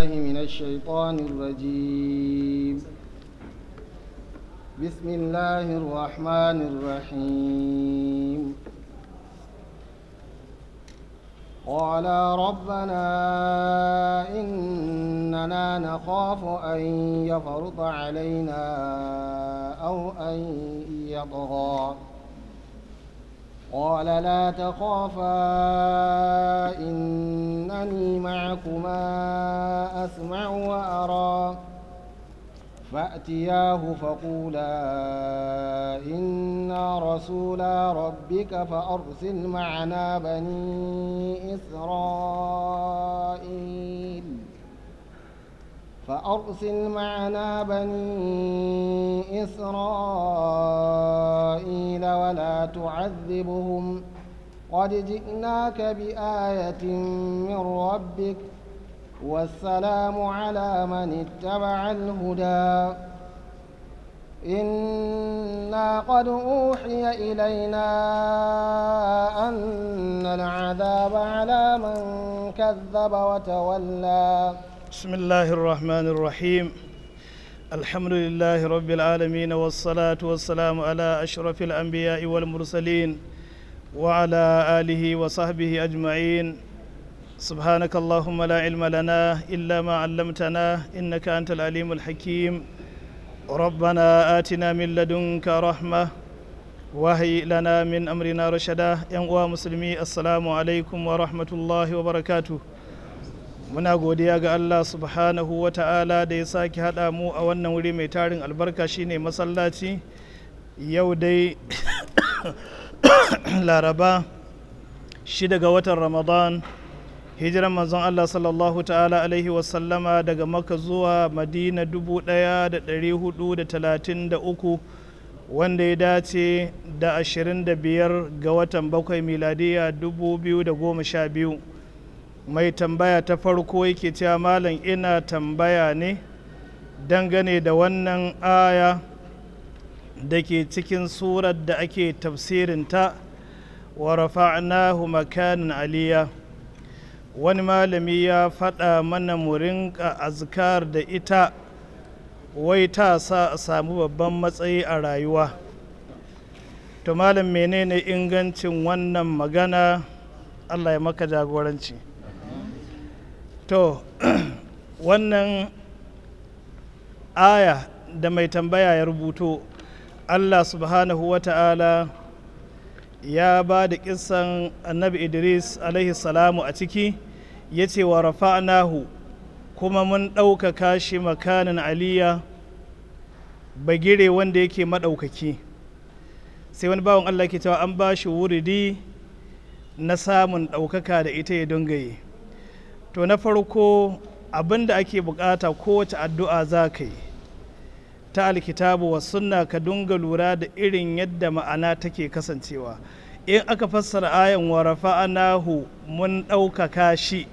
بالله من الشيطان الرجيم بسم الله الرحمن الرحيم قالا ربنا إننا نخاف أن يفرط علينا أو أن يطغى قال لا تخافا إنني معكما أسمع وأرى فأتياه فقولا إنا رسولا ربك فأرسل معنا بني إسرائيل فأرسل معنا بني إسرائيل ولا تعذبهم قد جئناك بآية من ربك والسلام على من اتبع الهدى إنا قد أوحي إلينا أن العذاب على من كذب وتولى بسم الله الرحمن الرحيم الحمد لله رب العالمين والصلاة والسلام على أشرف الأنبياء والمرسلين وعلى آله وصحبه أجمعين سبحانك اللهم لا علم لنا إلا ما علمتنا إنك أنت العليم الحكيم ربنا آتنا من لدنك رحمة وهي لنا من أمرنا رشدا يا مسلمي السلام عليكم ورحمة الله وبركاته muna godiya ga Allah subhanahu wa ta'ala da ya sake haɗa mu a wannan wuri mai tarin albarka shine masallaci yau dai laraba shida ga watan ramadan hijiran manzon Allah sallallahu ta'ala alaihi wasallama daga maka zuwa madina 1433 wanda ya dace da 25 ga watan bakwai miladiya 2012 mai tambaya ta farko yake cewa malam ina tambaya ne dangane da wannan aya da ke cikin surar da ake tafsirinta wa rafa'nahu makanin aliya wani malami ya faɗa mana mu rinka azkar da ita wai ta sa a samu babban matsayi a rayuwa to malam menene ingancin wannan magana allah ya maka jagoranci to wannan aya da mai tambaya ya rubuto allah subhanahu wa ta'ala ya ba da kisan annabi idris alaihi salamu a ciki ya ce wa rafa'nahu kuma mun ɗaukaka shi makanin aliya bagire wanda yake maɗaukaki sai wani bawan allah ke cewa an ba shi wuridi na samun ɗaukaka da ita ya dungaye to na farko abin da ake bukata kowace addu'a za ka yi ta alkitabu wa sunna ka dunga lura da irin yadda ma'ana take kasancewa in aka fassara ayan wa rafa'anahu mun ɗaukaka shi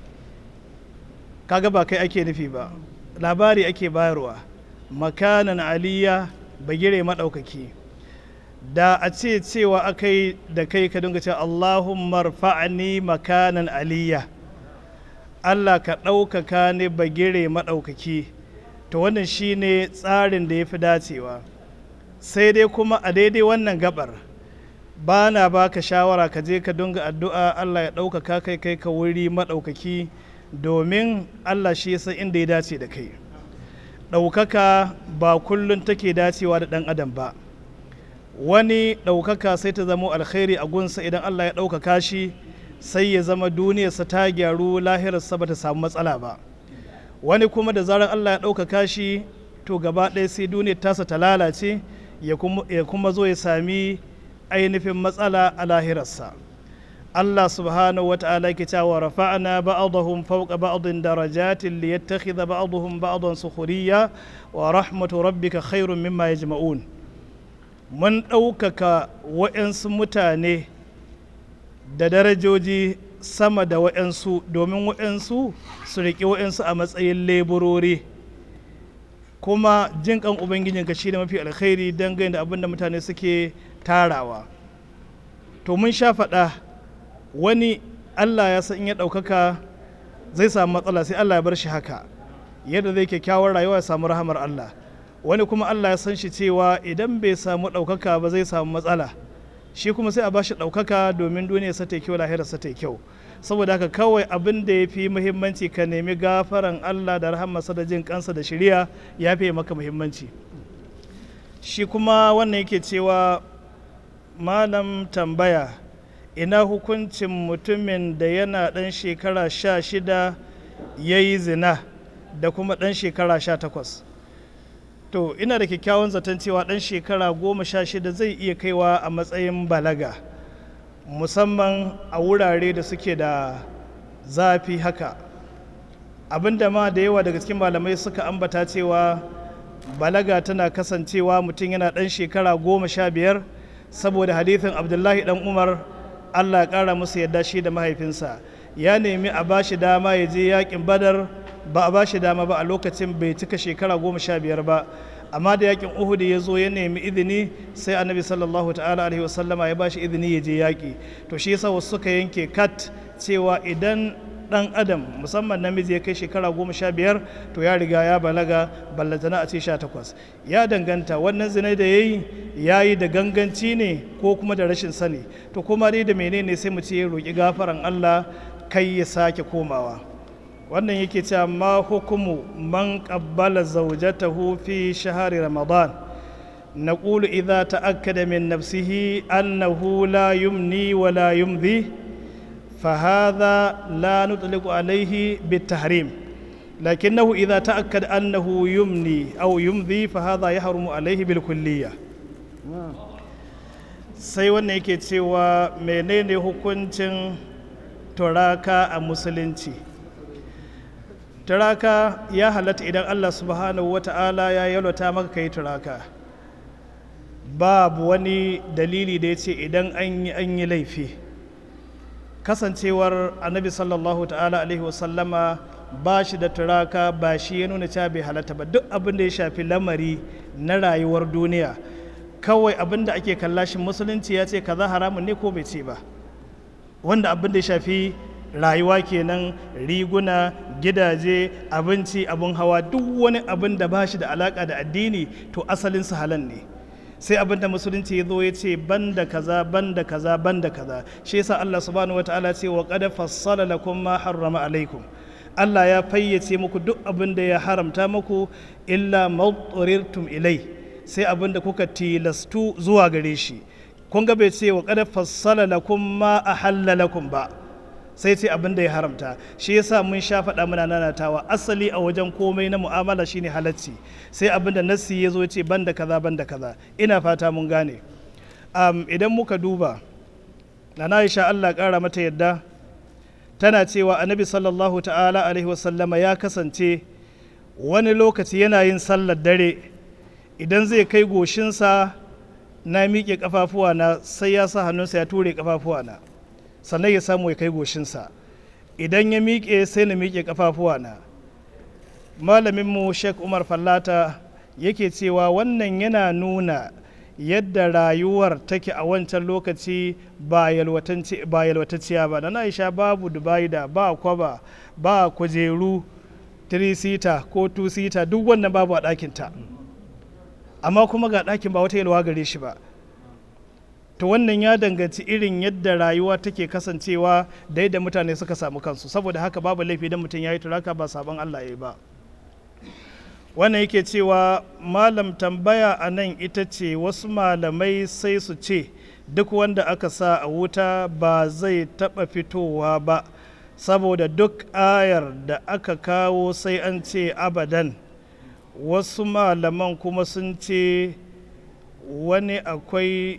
kaga ba kai ake nufi ba labari ake bayarwa makanan aliya bagire maɗaukaki da a ce cewa aka yi da kai ka dunga cewa allahumma rfa'ani makanan aliya Allah ka ɗaukaka ne bagire maɗaukaki to wannan shine tsarin da ya fi dacewa sai dai kuma a daidai wannan gabar ba na ba ka shawara ka je ka dunga addu'a Allah ya ɗaukaka kai kai ka wuri maɗaukaki domin Allah shi san inda ya dace da kai ɗaukaka ba kullum take dacewa da ɗan adam ba wani ɗaukaka sai ta zama alkhairi a gunsa idan Allah ya ɗaukaka shi sai ya zama duniyarsa ta gyaru lahirarsa ba ta samu matsala ba wani kuma da zarar Allah ya ɗaukaka shi to gaba ɗaya sai duniyar tasa ta lalace ya kuma zo ya sami ainihin matsala a lahirarsa Allah subhanahu wa ta'ala ke cewa rafa'na ba'dahum fawqa ba'din darajatin liyattakhidha ba'dahum ba'dan sukhriya wa rahmatu rabbika khairun mimma yajma'un mun ɗaukaka wa'yansu mutane da darajoji sama da wa'yansu domin wa'yansu su riƙe wa'yansu a matsayin leburori kuma jin kan ubangijinka shi ne mafi alkhairi dangane da abin da mutane suke tarawa to mun sha faɗa wani allah ya san in ya ɗaukaka zai samu matsala sai Allah ya bar shi haka yadda zai kyakkyawar rayuwa ya samu rahamar Allah wani kuma Allah ya san shi cewa idan bai samu ɗaukaka ba zai samu matsala shi kuma sai a ba shi ɗaukaka domin duniya sa ta kyau lahira sa ta kyau saboda haka kawai abin da ya fi muhimmanci ka nemi gafaran Allah da rahamarsa da jin kansa da shiriya ya fi maka muhimmanci shi kuma wannan yake cewa malam tambaya ina hukuncin mutumin da yana ɗan shekara sha shida ya yi zina da kuma ɗan shekara sha takwas to ina da kyakkyawan zaton cewa ɗan shekara goma sha shida zai iya kaiwa a matsayin balaga musamman a wurare da suke da zafi haka abinda ma da yawa daga cikin malamai suka ambata cewa balaga tana kasancewa mutum yana ɗan shekara goma sha biyar saboda hadithin abdullahi ɗan umar allah ya ƙara musu yadda shi da mahaifinsa ya nemi a ba shi dama ya je yakin badar ba a ba shi dama ba a lokacin bai cika shekara goma sha biyar ba amma da yakin uhud ya zo ya nemi izini sai annabi sallallahu ta'ala alaihi wasallama ya ba shi izini ya je yaƙi to shi yasa wasu suka yanke kat cewa idan dan adam musamman namiji ya kai shekara goma sha biyar to ya riga ya balaga ballantana a ce sha takwas ya danganta wannan zinai da ya yi ya yi da ganganci ne ko kuma da rashin sani to kuma dai da menene sai mu ce ya roƙi gafaran allah kai ya sake komawa wannan yake cewa ma hukumu man qabbala zawjatahu fi shahari ramadan نقول إذا تأكد من نفسه أنه لا يمني ولا يمضي فهذا لا نطلق عليه بالتحريم لكنه إذا تأكد أنه يمني أو يمضي فهذا يحرم عليه بالكلية sai wannan yake cewa menene hukuncin turaka a musulunci turaka ya halatta idan allah subhanahu wa ta'ala ya yalwata maka kai turaka babu wani dalili da ya ce idan an yi an yi laifi kasancewar annabi sallallahu ta'ala alaihi wasallama ba shi da turaka ba shi ya nuna cewa bai halatta ba duk abin da ya shafi lamari na rayuwar duniya kawai abin da ake kalla shi musulunci ya ce kaza haramun ne ko bai ce ba wanda abin da ya shafi rayuwa kenan riguna gidaje abinci abin hawa duk wani abin da ba shi da alaka da addini to asalin su halal ne sai abin da musulunci ya zo ya ce banda kaza banda kaza banda kaza shi yasa Allah subhanahu wataala ce wa qad fassala lakum ma harrama alaikum Allah ya fayyace muku duk abin da ya haramta muku illa mawturirtum ilai sai abin da kuka tilastu zuwa gare shi kun ga bai ce wa qad fassala lakum ma ahalla lakum ba sai ce abin da ya haramta shi yasa mun sha faɗa muna nanatawa asali a wajen komai na mu'amala shine halacci sai abin da nassi ya zo ce banda kaza banda kaza ina fata mun gane um, idan muka duba na Aisha Allah ƙara mata yadda tana cewa annabi sallallahu ta'ala alaihi wasallama ya kasance wani lokaci yana yin sallar dare idan zai kai goshinsa na miƙe ƙafafuwa na sai ya sa hannunsa ya ture ƙafafuwa na sannan ya samu ya kai goshinsa idan ya miƙe sai na miƙe ƙafafuwa na malaminmu sheikh umar fallata yake cewa wannan yana nuna yadda rayuwar take a wancan lokaci ba yalwatacciya ba na aisha babu dubai da ba kwaba ba kujeru 3 sita ko 2 sita duk wannan babu a ɗakinta amma kuma ga ɗakin ba wata yalwa gare shi ba to wannan ya danganci irin yadda rayuwa take kasancewa da yadda mutane suka samu kansu saboda haka babu laifi idan mutum ya yi turaka ba sabon allah ya yi ba wannan yake cewa malam tambaya a nan ita ce wasu malamai sai su ce duk wanda aka sa a wuta ba zai taɓa fitowa ba saboda duk ayar da aka kawo sai an ce abadan wasu malaman kuma sun ce wani akwai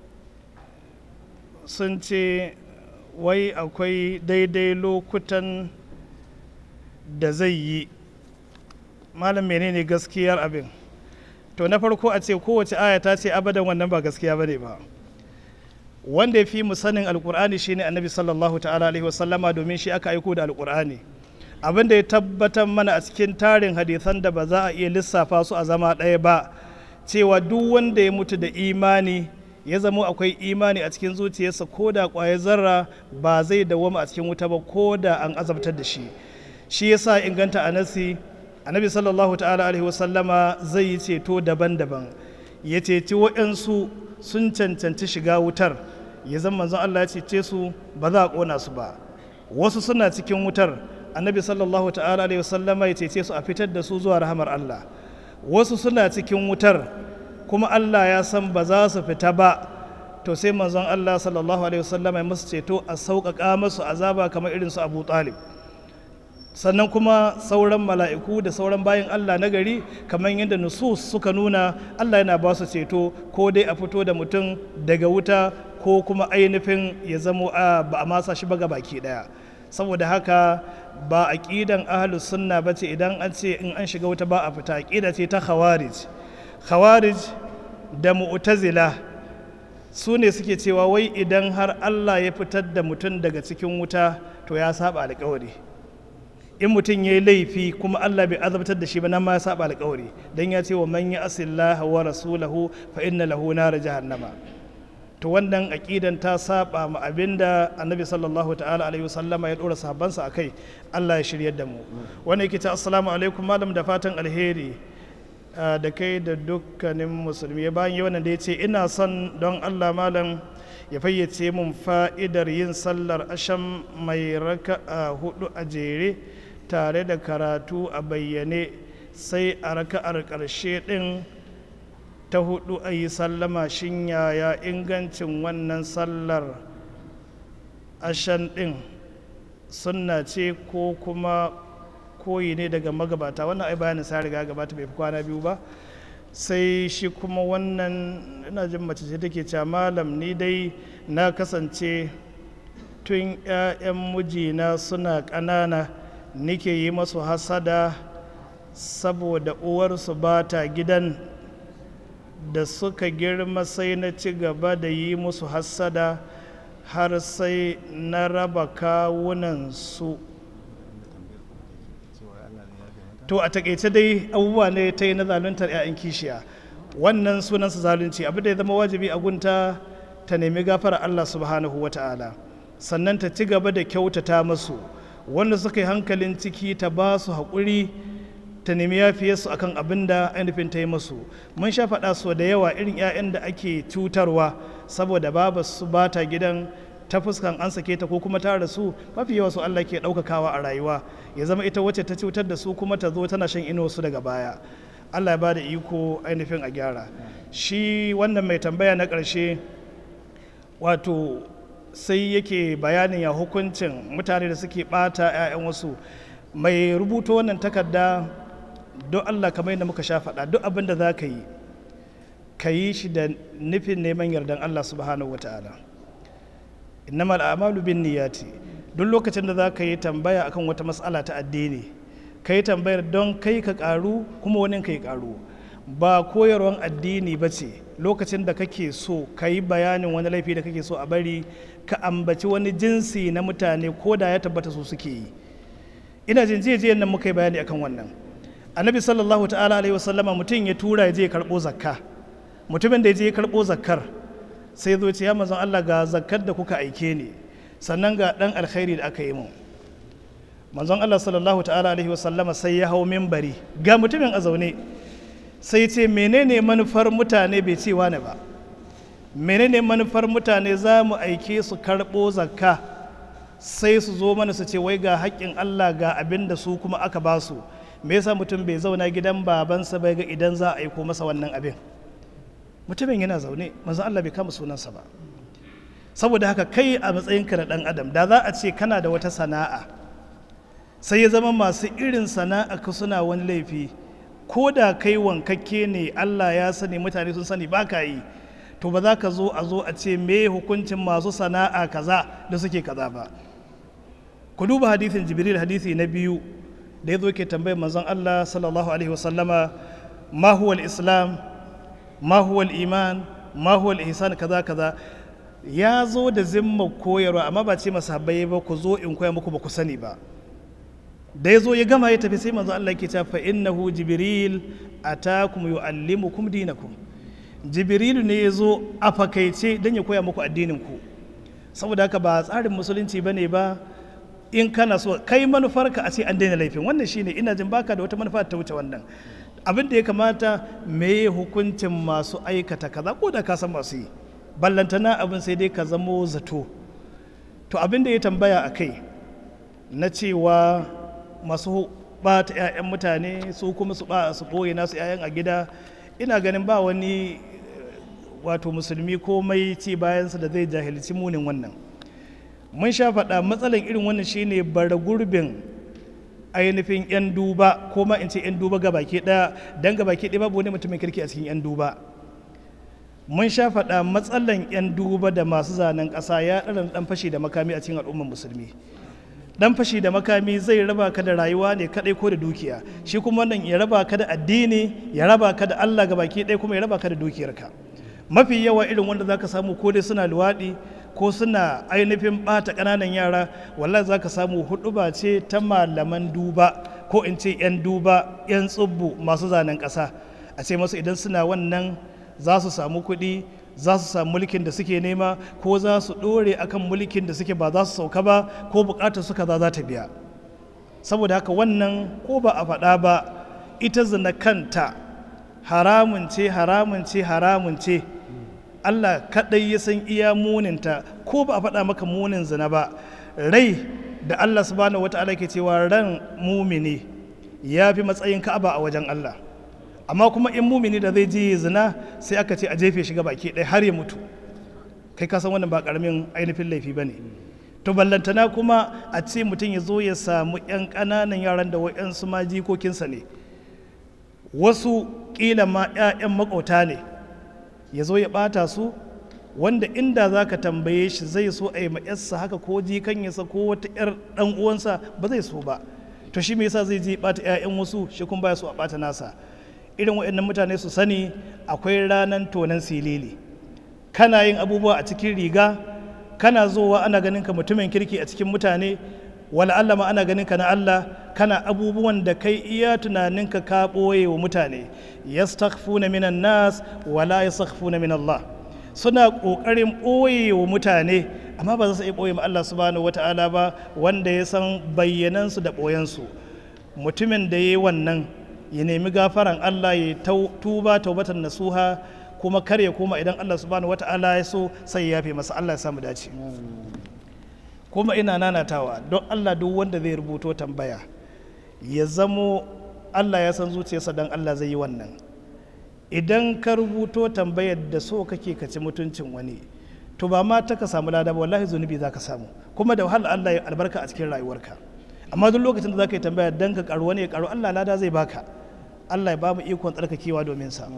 sun ce wai akwai daidai lokutan da zai yi malam menene gaskiyar abin to na farko a ce kowace aya ta ce abadan wannan ba gaskiya bane ba wanda ya fi mu sanin alkur'ani shine annabi sallallahu ta'ala alaihi wasallama domin shi aka aiko da alkur'ani abin da ya tabbatar mana a cikin tarin hadisan da ba za a iya lissafa su a zama ɗaya ba cewa duk wanda ya mutu da imani ya zama akwai imani a cikin zuciyarsa ko da ƙwayar zarra ba zai dawwama a cikin wuta ba ko da an azabtar da shi shi yasa inganta a nasi annabi sallallahu ta'ala alaihi wasallama zai yi ceto daban-daban ya ceci waɗansu sun cancanci shiga wutar ya zama manzon Allah ya cece su ba za a ƙona su ba wasu suna cikin wutar annabi sallallahu ta'ala alaihi wasallama ya cece su a fitar da su zuwa rahamar Allah wasu suna cikin wutar kuma Allah ya san ba za su fita ba to sai manzon Allah sallallahu alaihi wasallama ya musu ceto a sauƙaƙa masu azaba kamar irin su Abu Talib sannan kuma sauran mala'iku da sauran bayan Allah na gari kamar yadda nusus suka nuna Allah yana ba su ceto ko dai a fito da mutum daga wuta ko kuma ainihin ya zamo a ba a masa shi ba ga baki daya saboda haka ba aqidan ahlus sunna bace idan an ce in an shiga wuta ba a fita aqida ce ta khawarij khawarij da mu'tazila su ne suke cewa wai idan har Allah ya fitar da mutum daga cikin wuta to ya saba alƙawari in mutum ya yi laifi kuma Allah bai azabtar da shi ba nan ma ya saba alƙawari dan ya ce wa man ya asillaha wa rasulahu fa inna lahu nar jahannama to wannan aqidan ta saba ma abinda annabi sallallahu ta'ala alaihi wasallama ya dora sahabbansa akai Allah ya shiryar da mu wannan yake ta assalamu alaikum malam da fatan alheri da kai da dukkanin musulmi bayan yi wannan da ya ce ina son don Allah malam ya fayyace mun fa'idar yin sallar asham mai raka'a hudu a jere tare da karatu a bayyane sai a raka'ar ƙarshe ɗin ta hudu a yi sallama shin yaya ingancin wannan sallar ashan ɗin sunna ce ko kuma koyi ne daga magabata wannan ai bayanin sa riga gabata bai fi kwana biyu ba sai shi kuma wannan ina jin mace ce take cewa malam ni dai na kasance tun 'ya'yan mijina suna ƙanana nike yi masu hasada saboda uwarsu ba ta gidan da suka girma sai na ci gaba da yi musu hasada har sai na raba kawunansu to a takaice dai abubuwa ne ta yi na zaluntar 'ya'yan kishiya wannan sunansa zalunci abu da ya zama wajibi a gunta ta nemi gafara Allah subhanahu wa ta'ala sannan ta ci gaba da kyautata masu wanda suka yi hankalin ciki ta ba su haƙuri ta nemi yafiyarsu akan abin da ainihin ta yi masu mun sha faɗa so da yawa irin 'ya'yan da ake cutarwa saboda babu su ba ta gidan ta fuskan an sake ta ko kuma ta rasu mafi yawa su Allah ke ɗaukakawa a rayuwa ya zama ita wacce ta cutar da su kuma ta zo tana shan ino su daga baya Allah ya ba da iko ainihin a gyara shi wannan mai tambaya na ƙarshe wato sai yake bayanin ya hukuncin mutane da suke ɓata 'ya'yan wasu mai rubuta wannan takarda don Allah kamar yadda muka sha faɗa duk abin da za ka yi ka yi shi da nufin neman yardan Allah subhanahu wa ta'ala innama al'amalu bin niyati duk lokacin da za ka yi tambaya akan wata matsala ta addini ka yi tambayar don kai ka karu kuma wani ka yi karu ba koyarwan addini ba ce lokacin da kake so ka yi bayanin wani laifi da kake so a bari ka ambaci wani jinsi na mutane ko da ya tabbata su suke yi ina jin jiya nan muka yi bayani akan wannan annabi sallallahu ta'ala alaihi wasallama mutum ya tura ya je ya karɓo zakka mutumin da ya je ya karɓo zakkar sai zo ce ya mazan Allah ga zakkar da kuka aike ni sannan ga ɗan alkhairi da aka yi mu manzon Allah sallallahu ta'ala alaihi wasallama sai ya hau mimbari ga mutumin a zaune sai ce menene manufar mutane bai ce wani ba menene manufar mutane za mu aike su karɓo zakka sai su zo mana su ce wai ga haƙƙin Allah ga abin da su kuma aka ba su me yasa mutum bai zauna gidan babansa bai ga idan za a aiko masa wannan abin mutumin yana zaune manzon Allah bai kama sunansa ba saboda haka kai a matsayinka na ɗan adam da za a ce kana da wata sana'a sai ya zama masu irin sana'a ka suna wani laifi ko da kai wankakke ne Allah ya sani mutane sun sani ba ka yi to ba za ka zo a zo a ce me hukuncin masu sana'a kaza da suke kaza ba ku duba hadisin jibril hadisi na biyu da ya zo ke tambayar manzon Allah sallallahu alaihi wasallama ma huwa islam ma huwa iman ma huwa ihsan kaza kaza ya zo da zimma koyarwa amma ba ce masahabbai ba ku zo in koya muku ba ku sani ba da ya zo ya gama ya tafi sai manzo Allah ke ta fa innahu jibril atakum yuallimukum dinakum jibrilu ne ya zo a fakaice don ya koya muku addinin ku saboda haka ba tsarin musulunci bane ba in kana so kai manufarka a ce an daina laifin wannan shine ina jin baka da wata manufa ta wuce wannan abin da ya kamata me hukuncin masu aikata kaza ko da ka san masu yi ballantana abin sai dai ka zamo zato to abin da ya tambaya a kai na cewa masu bata 'ya'yan mutane su kuma su ba su ɓoye nasu 'ya'yan a gida ina ganin ba wani wato musulmi komai ci bayansa da zai jahilci munin wannan mun sha faɗa matsalan irin wannan shine bara gurbin ainihin 'yan duba ko ma in ce 'yan duba ga baki ɗaya don ga baki ɗaya babu wani mutumin kirki a cikin 'yan duba mun sha faɗa matsalan 'yan duba da masu zanen ƙasa ya ɗara ɗan fashi da makami a cikin al'ummar musulmi dan fashi da makami zai raba ka da rayuwa ne kadai ko da dukiya shi kuma wannan ya raba ka da addini ya raba ka da Allah ga baki ɗaya kuma ya raba ka da dukiyarka mafi yawa irin wanda zaka samu ko dai suna luwaɗi ko suna ainihin ɓata ƙananan yara wallahi zaka samu huɗuba ce ta malaman duba ko in ce 'yan duba 'yan tsubbu masu zanen ƙasa a ce masu idan suna wannan za su samu kuɗi za su samu mulkin da suke nema ko za su ɗore akan mulkin da suke ba za su sauka ba ko buƙatar suka za za ta biya saboda haka wannan ko ba a faɗa ba ita zina kanta haramun ce haramun ce haramun ce Allah kaɗai ya san iya muninta ko ba a faɗa maka munin zina ba rai da Allah subhanahu wata'ala ke cewa ran mumini ya fi matsayin ka'aba a wajen Allah amma kuma in mumini da zai je zina sai aka ce a jefe shi baki ɗaya har ya mutu kai ka san wannan ba karamin ainihin laifi ba ne to ballantana kuma a ce mutum ya zo ya samu 'yan ƙananan yaran da wa'yansu ma jikokinsa ne wasu ƙila ma 'ya'yan makauta ne ya zo ya ɓata su wanda inda za ka tambaye shi zai so a yi ma'yarsa haka ko jikanyarsa ko wata 'yar ɗan uwansa ba zai so ba to shi me yasa zai je ɓata 'ya'yan wasu shi kuma baya so a ɓata nasa irin waɗannan mutane su sani akwai ranar tonan silili kana yin abubuwa a cikin riga kana zowa ana ganin ka mutumin kirki a cikin mutane wala Allah ma ana ganin ka na Allah kana abubuwan da kai iya tunaninka ka ɓoye wa mutane yastakhfuna minan nas wala yastakhfuna min Allah suna ƙoƙarin ɓoye wa mutane amma ba za su iya ɓoye ma Allah subhanahu wata'ala ba wanda ya san bayyanansu da ɓoyensu mutumin da ya yi wannan ya nemi gafaran Allah ya tuba taubatan nasuha kuma kar ya koma idan Allah subhanahu wata'ala ya so sai ya yafe masa Allah ya samu dace kuma ina nanatawa don Allah duk wanda zai rubuto tambaya ya zamo Allah ya san zuciyarsa don Allah zai yi wannan idan ka rubuto tambayar da so kake ka ci mutuncin wani to ba ma ta ka samu lada ba wallahi zunubi za ka samu kuma da wahala Allah ya albarka a cikin rayuwarka amma duk lokacin da za ka yi tambaya don ka karu wani ya karu Allah lada zai baka Allah ya ba mu ikon tsarkakewa domin sa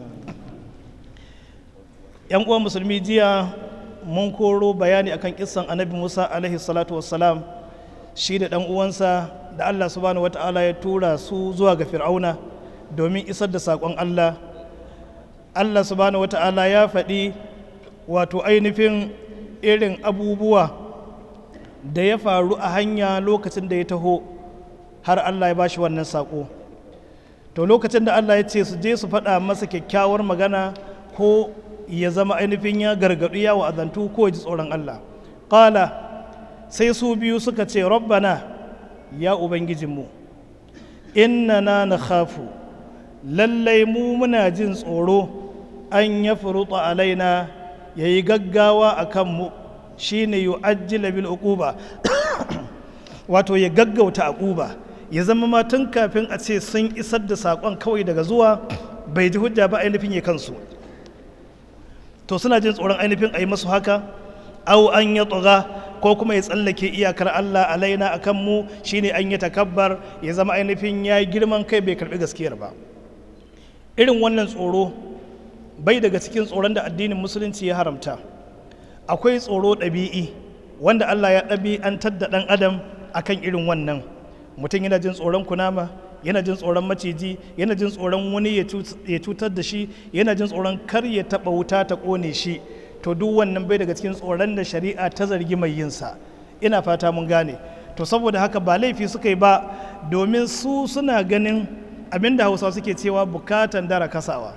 yan uwan musulmi jiya mun koro bayani akan kissan annabi Musa alaihi salatu wassalam shi da dan uwansa da Allah subhanahu wata'ala ya tura su zuwa ga fir'auna domin isar da saƙon Allah Allah subhanahu wata'ala ya faɗi wato ainihin irin abubuwa da ya faru a hanya lokacin da ya taho har Allah ya bashi wannan saƙo to lokacin da Allah ya ce su je su faɗa masa kyakkyawar magana ko ya zama ainihin ya gargaɗu ya wa'azantu ko ya ji tsoron Allah ƙala sai su biyu suka ce rabbana ya ubangijinmu innana na khafu lallai mu muna jin tsoro an ya furuta alaina ya yi gaggawa a kanmu shi ne yi ajiyar bil uquba wato ya gaggauta uquba ya zama ma tun kafin a ce sun isar da saƙon kawai daga zuwa bai ji hujja ba ainihin ya kansu to suna jin tsoron ainihin a yi masu haka au an ya tsoga ko kuma ya tsallake iyakar Allah alaina a kanmu shine an yi takabbar ya zama ainihin ya yi girman kai bai karbi gaskiyar ba irin wannan tsoro bai daga cikin tsoron da addinin musulunci ya haramta akwai tsoro ɗabi'i wanda Allah ya ɗabi'antar da ɗan adam akan irin wannan mutum yana jin tsoron kunama yana jin tsoron maciji yana jin tsoron wani ya cutar da shi yana jin tsoron kar ya taɓa wuta ta ƙone shi to duk wannan bai daga cikin tsoron da shari'a ta zargi mai yinsa ina fata mun gane to saboda haka ba laifi suka yi ba domin su suna ganin abinda hausa suke cewa bukatan dara kasawa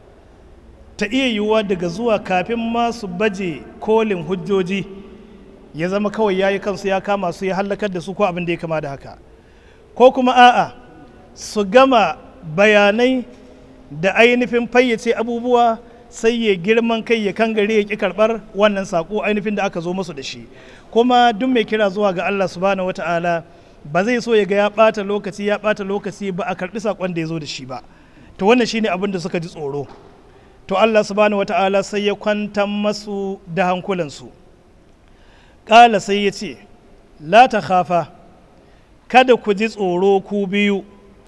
ta iya yiwuwa daga zuwa kafin ma su baje kolin hujjoji ya zama kawai ya yi kansu ya kama su ya hallakar da su ko abin da ya kama da haka ko kuma a'a su gama bayanai da ainihin fayyace abubuwa sai ya girman kai ya kangare ya ƙi karɓar wannan saƙo ainihin da aka zo musu da shi kuma duk mai kira zuwa ga Allah subhanahu wata'ala ba zai so ya ga ya ɓata lokaci ya ɓata lokaci ba a karɓi saƙon da ya zo da shi ba to wannan shine abin da suka ji tsoro to Allah subhanahu wata'ala sai ya kwantar masu da hankulansu ƙala sai ya ce la ta khafa kada ku ji tsoro ku biyu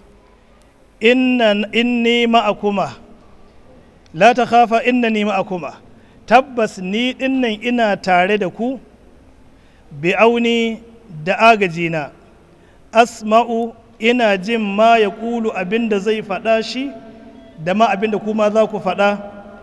inni ma'akuma la ta khafa innani ma'akuma tabbas ni dinnan ina tare da ku bi auni da agajina asma'u ina jin ma ya ƙulu abin da zai faɗa shi da ma abin da kuma za ku faɗa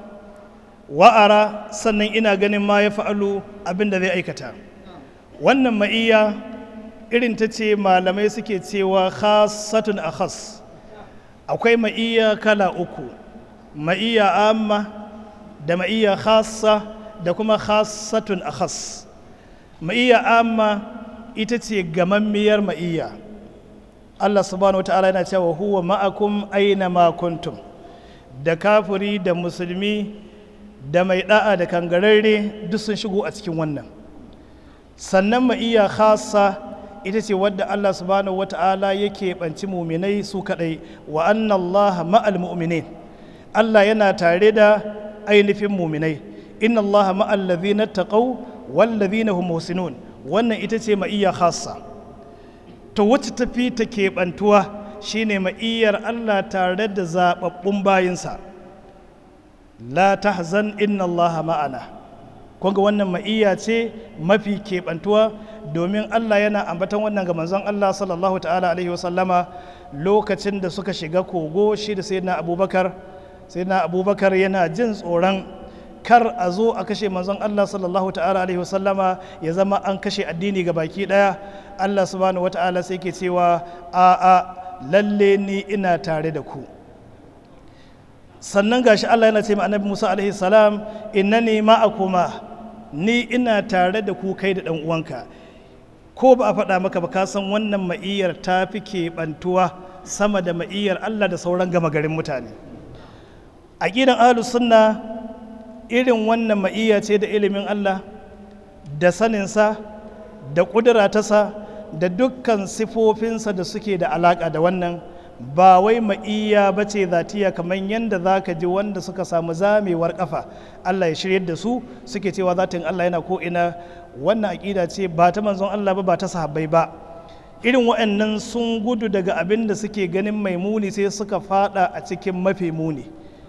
wa'ara sannan ina ganin ma ya fa'alu abin da zai aikata wannan ma'iyya irin ta ce malamai suke cewa khasatun a khas akwai ma'iyya kala uku ma'iyya amma da ma'iyya khassa da kuma khasatun a khas ma'iyya amma ita ce gamammiyar ma'iyya Allah subhanahu wa ta'ala yana cewa huwa ma'akum aina ma kuntum da kafiri da musulmi da mai da'a da kangararre duk sun shigo a cikin wannan sannan ma'iyya khassa ita ce wadda Allah subhanahu wa ta'ala yake banci muminai su kadai wa anna Allah ma'al mu'minin Allah yana tare da ainihin muminai inna Allah ma'al ladhina taqaw wal ladhina hum muhsinun wannan ita ce ma'iyya khassa to wacce tafi ta keɓantuwa shine ma'iyyar Allah tare da zaɓaɓɓun bayinsa la tahzan inna Allah ma'ana kunga wannan ma'iyya ce mafi keɓantuwa domin Allah yana ambatan wannan ga manzon Allah sallallahu ta'ala alaihi wasallama lokacin da suka shiga kogo shi da sayyidina abubakar sayyidina abubakar yana jin tsoron kar a zo a kashe manzon Allah sallallahu ta'ala alaihi wasallama ya zama an kashe addini ga baki daya Allah subhanahu wata'ala sai ke cewa a a lalle ni ina tare da ku sannan gashi Allah yana ce ma annabi Musa alaihi salam innani ma'akuma ni ina tare da ku kai da dan uwanka ko ba a faɗa maka ba ka san wannan ma'iyyar ta fi keɓantuwa sama da ma'iyyar Allah da sauran gama garin mutane aqidan ahlus sunna irin wannan ma'iyya ce da ilimin Allah da saninsa da ƙudura tasa da dukkan sifofinsa da suke da alaƙa da wannan ba wai ma'iyya ba ce zatiya kamar yadda za ka ji wanda suka samu zamewar ƙafa Allah ya shiryar da su suke cewa zatin Allah yana ko ina wannan aƙida ce ba ta manzon Allah ba ba ta sahabbai ba irin waɗannan sun gudu daga abin da suke ganin mai muni sai suka fada a cikin mafi muni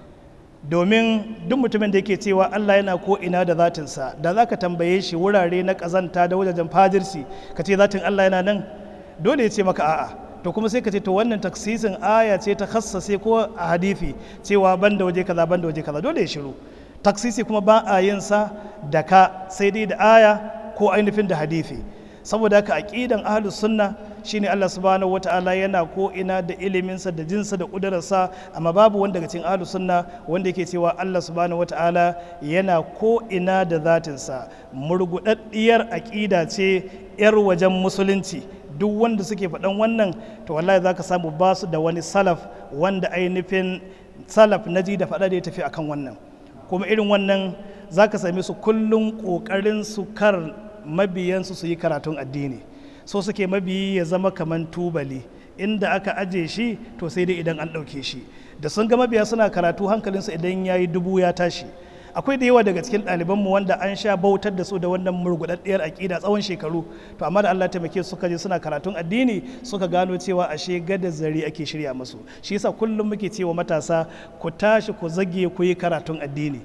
domin duk mutumin da yake cewa Allah yana ko ina da zatinsa da za ka tambaye shi wurare na ƙazanta da wajajen fajirci ka ce zatin Allah yana nan dole ya ce maka a'a to kuma sai ka ce to wannan taksisin aya ce ta khassase ko a hadithi cewa banda waje kaza banda waje kaza dole ya shiru taksisi kuma ba a yin sa da ka sai dai da aya ko ainihin da hadithi saboda haka aqidan ahlus sunna shine Allah subhanahu wataala yana ko ina da iliminsa da jinsa da kudararsa amma babu wanda daga cikin ahlus sunna wanda yake cewa Allah subhanahu wataala yana ko ina da zatinsa murgudaddiyar aqida ce yar wajen musulunci duk wanda suke faɗan wannan to wallahi zaka samu ba su da wani salaf wanda ainihin salaf naji da faɗa da ya tafi akan wannan kuma irin wannan zaka same su kullum ƙoƙarin su kar mabiyansu su yi karatun addini so suke mabiyi ya zama kaman tubali inda aka aje shi to sai dai idan an ɗauke shi da sun ga mabiya suna karatu hankalinsu idan ya yi dubu ya tashi akwai da yawa daga cikin ɗalibanmu wanda an sha bautar da su da wannan murguɗaɗɗiyar aƙida tsawon shekaru to amma da Allah taimake su suka je suna karatun addini suka gano cewa ashe gada zari ake shirya musu shi yasa kullum muke cewa matasa ku tashi ku zage ku yi karatun addini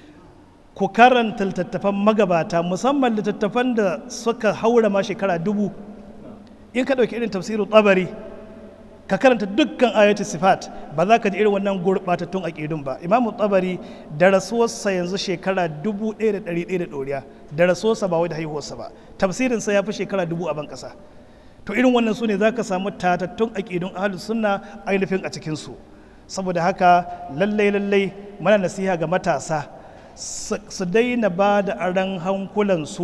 ku karanta littattafan magabata musamman littattafan da suka haura ma shekara dubu in ka ɗauki irin tafsirin tsabari ka karanta dukkan ayatu sifat ba za ka ji irin wannan gurɓatattun aƙidun ba imamu tsabari da rasuwarsa yanzu shekara dubu ɗaya da ɗari ɗaya da ɗoriya da rasuwarsa ba wai da haihuwarsa ba tafsirinsa ya fi shekara dubu a ban ƙasa to irin wannan su ne za ka samu tatattun aƙidun ahalus sunna ainihin a cikinsu saboda haka lallai lallai mana nasiha ga matasa su daina ba da aran hankulansu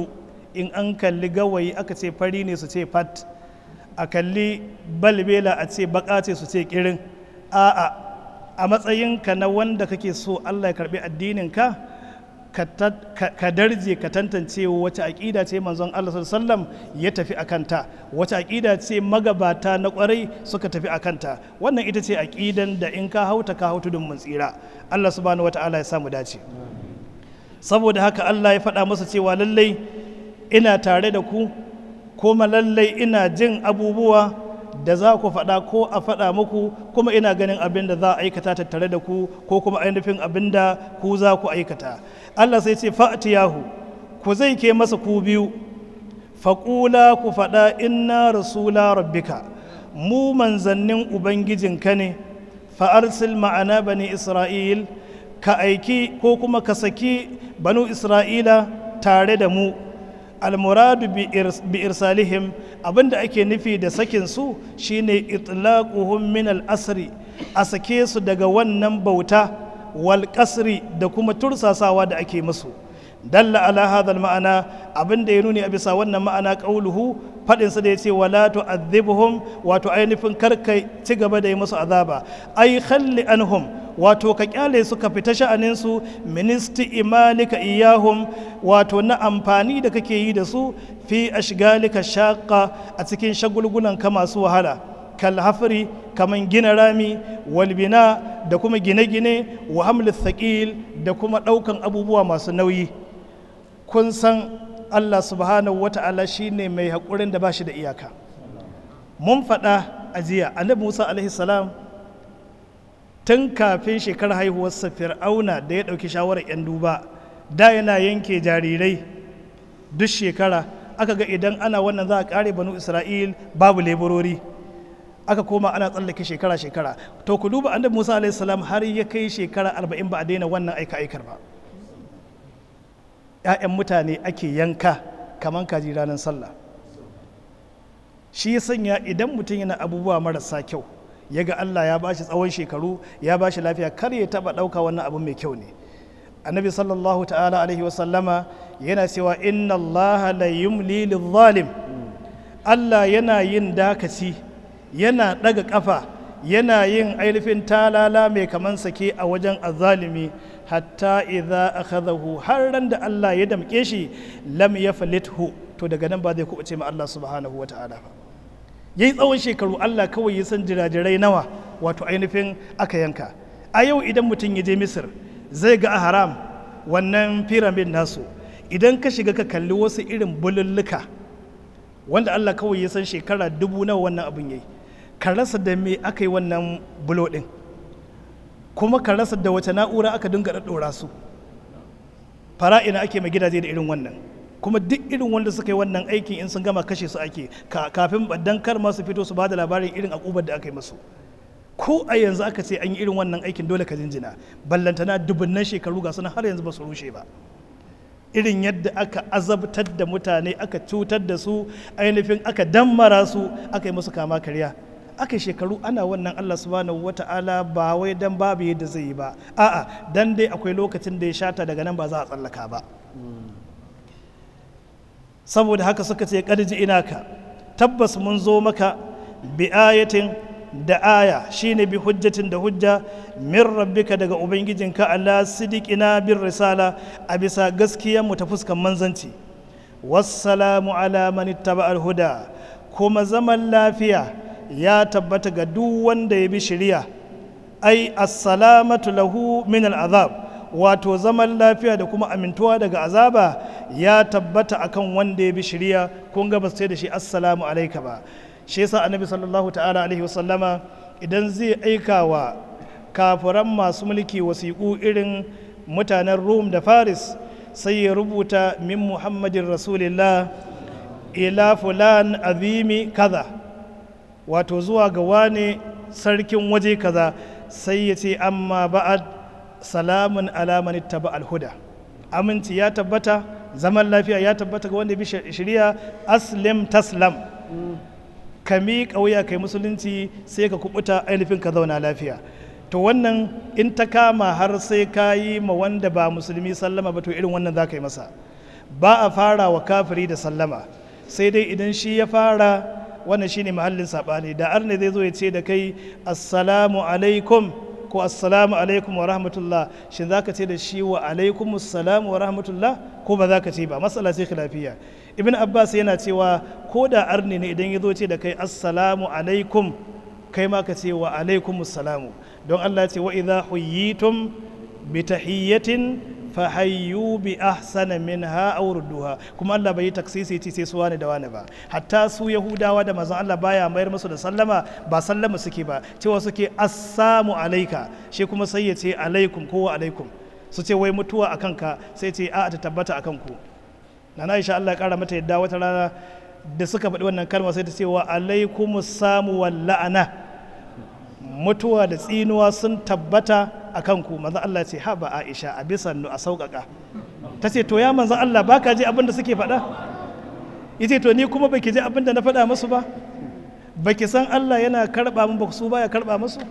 in an kalli gawayi aka ce fari ne su ce fat a kalli balbela a ce baka ce su ce kirin a'a a matsayinka na wanda kake so Allah ya karbi addininka ka ka darje ka tantance wace aƙida ce manzon Allah sallam ya tafi a kanta wace aƙida ce magabata na ƙwarai suka tafi a kanta wannan ita ce aƙidan da in ka hauta ka hautu don mun tsira Allah subhanahu wata'ala ya samu dace saboda haka Allah ya faɗa masa cewa lallai ina tare da ku kuma lallai ina jin abubuwa da za ku faɗa ko a faɗa muku kuma ina ganin abin da za a aikata tattare da ku ko kuma ainihin abin da ku za ku aikata Allah sai ce fa'tiyahu ku zai ke masa ku biyu faƙula ku faɗa inna rasula rabbika mu manzannin ubangijinka ne fa'arsil ma'ana bani isra'il ka aiki ko kuma ka saki banu isra'ila tare da mu almuradu bi irsalihim abinda ake nufi da sakin su shine itlaquhum min al-asri a sake su daga wannan bauta wal qasri da kuma tursasawa da ake musu dalla ala hadha ma'ana abinda ya nuni a bisa wannan ma'ana qauluhu fadin sa da yace wala tu'adhibhum wato ainihin karkai ci gaba da yi musu azaba ai khalli anhum wato ka kyale su ka fita sha'anin su ministi imalika iyahum wato na amfani da kake yi da su fi ashgalika shaqqa a cikin shagulgulan ka masu wahala kal hafri kaman gina rami walbina da kuma gine-gine wa hamlis thaqil da kuma daukan abubuwa masu nauyi kun san Allah subhanahu wata'ala shine mai haƙurin da ba shi da iyaka mun faɗa a jiya annabi Musa alaihi salam tun kafin shekarar haihuwarsa fir'auna da ya ɗauki shawarar 'yan duba da yana yanke jarirai duk shekara aka ga idan ana wannan za a ƙare banu isra'il babu leburori aka koma ana tsallake shekara-shekara to ku duba annabi musa alaihi salam har ya kai shekara arba'in ba a daina wannan aika-aikar ba 'ya'yan mutane ake yanka kamar kaji ranar sallah shi ya sanya idan mutum yana abubuwa marasa kyau ya ga Allah ya bashi tsawon shekaru ya bashi lafiya kar ya taba ɗauka wannan abu mai kyau ne annabi sallallahu ta'ala alaihi wasallama yana cewa inna allaha la yumli zalim Allah yana yin dakaci yana ɗaga ƙafa yana yin ainihin talala mai kaman sake a wajen azalimi hatta idza akhadahu har ran da Allah ya damƙe shi lam yaflithu to daga nan ba zai kuɓuce ma Allah subhanahu wa ta'ala ba ya yi tsawon shekaru Allah kawai ya san jirajirai nawa wato ainihin aka yanka a yau idan mutum ya je misir zai ga a haram wannan firamid nasu idan ka shiga ka kalli wasu irin bululluka wanda Allah kawai ya san shekara dubu nawa wannan abin yayi ka rasa da me aka yi wannan bulo din kuma ka rasa da wace na'ura aka dinga ɗaɗɗora su fara'ina ake mai gidaje da irin wannan kuma duk irin wanda suka yi wannan aikin in sun gama kashe su ake kafin dan kar ma su fito su ba da labarin irin akubar da aka yi musu ko a yanzu aka ce an yi irin wannan aikin dole ka jinjina ballantana dubunnan shekaru ga suna har yanzu ba su rushe ba irin yadda aka azabtar da mutane aka cutar da su ainihin aka dammara su aka yi musu kama karya aka shekaru ana wannan Allah subhanahu wata'ala ba wai dan babu yadda zai yi ba a'a dan dai akwai lokacin da ya shata daga nan ba za a tsallaka ba saboda haka suka ce ƙarji ina ka tabbas mun zo maka bi ayatin da aya shine bi hujjatin da hujja min rabbika daga ubangijinka ala sidiqina bir risala a bisa gaskiyar mu ta fuskan manzanci wassalamu ala man ittaba al huda kuma zaman lafiya ya tabbata ga duk wanda ya bi shari'a ai assalamatu lahu min al azab wato zaman lafiya da kuma amintuwa daga azaba ya tabbata akan wanda ya bi shirya kun ga ba sai da shi assalamu alaika ba shi yasa annabi sallallahu ta'ala alaihi wasallama idan zai aika wa kafiran masu mulki wasiƙu irin mutanen rum da faris sai ya rubuta min muhammadin rasulillah ila fulan azimi kaza wato zuwa ga wane sarkin waje kaza sai ya ce amma ba'ad salamun alaman taba alhuda aminci ya tabbata zaman lafiya ya tabbata ga wanda bi shari'a aslim taslam ka miƙa wuya kai musulunci sai ka kubuta ainihin ka zauna lafiya to wannan in ta kama har sai ka yi ma wanda ba musulmi sallama ba to irin wannan za ka yi masa ba a fara wa kafiri da sallama sai dai idan shi ya fara wannan shine mahallin saɓani da arne zai zo ya ce da kai assalamu alaikum ko assalamu alaikum wa rahmatullah shin za ka ce da shi wa alaikum assalamu wa rahmatullah ko ba za ka ce ba matsala ce khilafiya ibn abbas yana cewa ko da arne ne idan ya zo ce da kai assalamu alaikum kai ma ka ce wa alaikum assalamu don allah ce wa idha huyyitum bi tahiyyatin fahayyu bi ahsana minha aw rudduha kuma Allah bai yi taksisi ce sai su wani da wani ba hatta su yahudawa da manzon Allah baya mayar musu da sallama ba sallama suke ba cewa suke assamu alaika shi kuma sai ya ce alaikum ko wa alaikum su ce wai mutuwa akan ka sai ce a ta tabbata akan ku nana Aisha Allah ya kara mata yadda wata rana da suka faɗi wannan kalma sai ta ce wa alaikumus samu wal la'ana mutuwa da tsinuwa sun tabbata a kanku manzan Allah ce ha ba Aisha a bisan a sauƙaƙa ta ce to ya manzan Allah ba ka ji abin da suke faɗa ita to ni kuma baki ji abin da na faɗa musu ba baki san Allah yana karɓa min ba su baya karɓa musu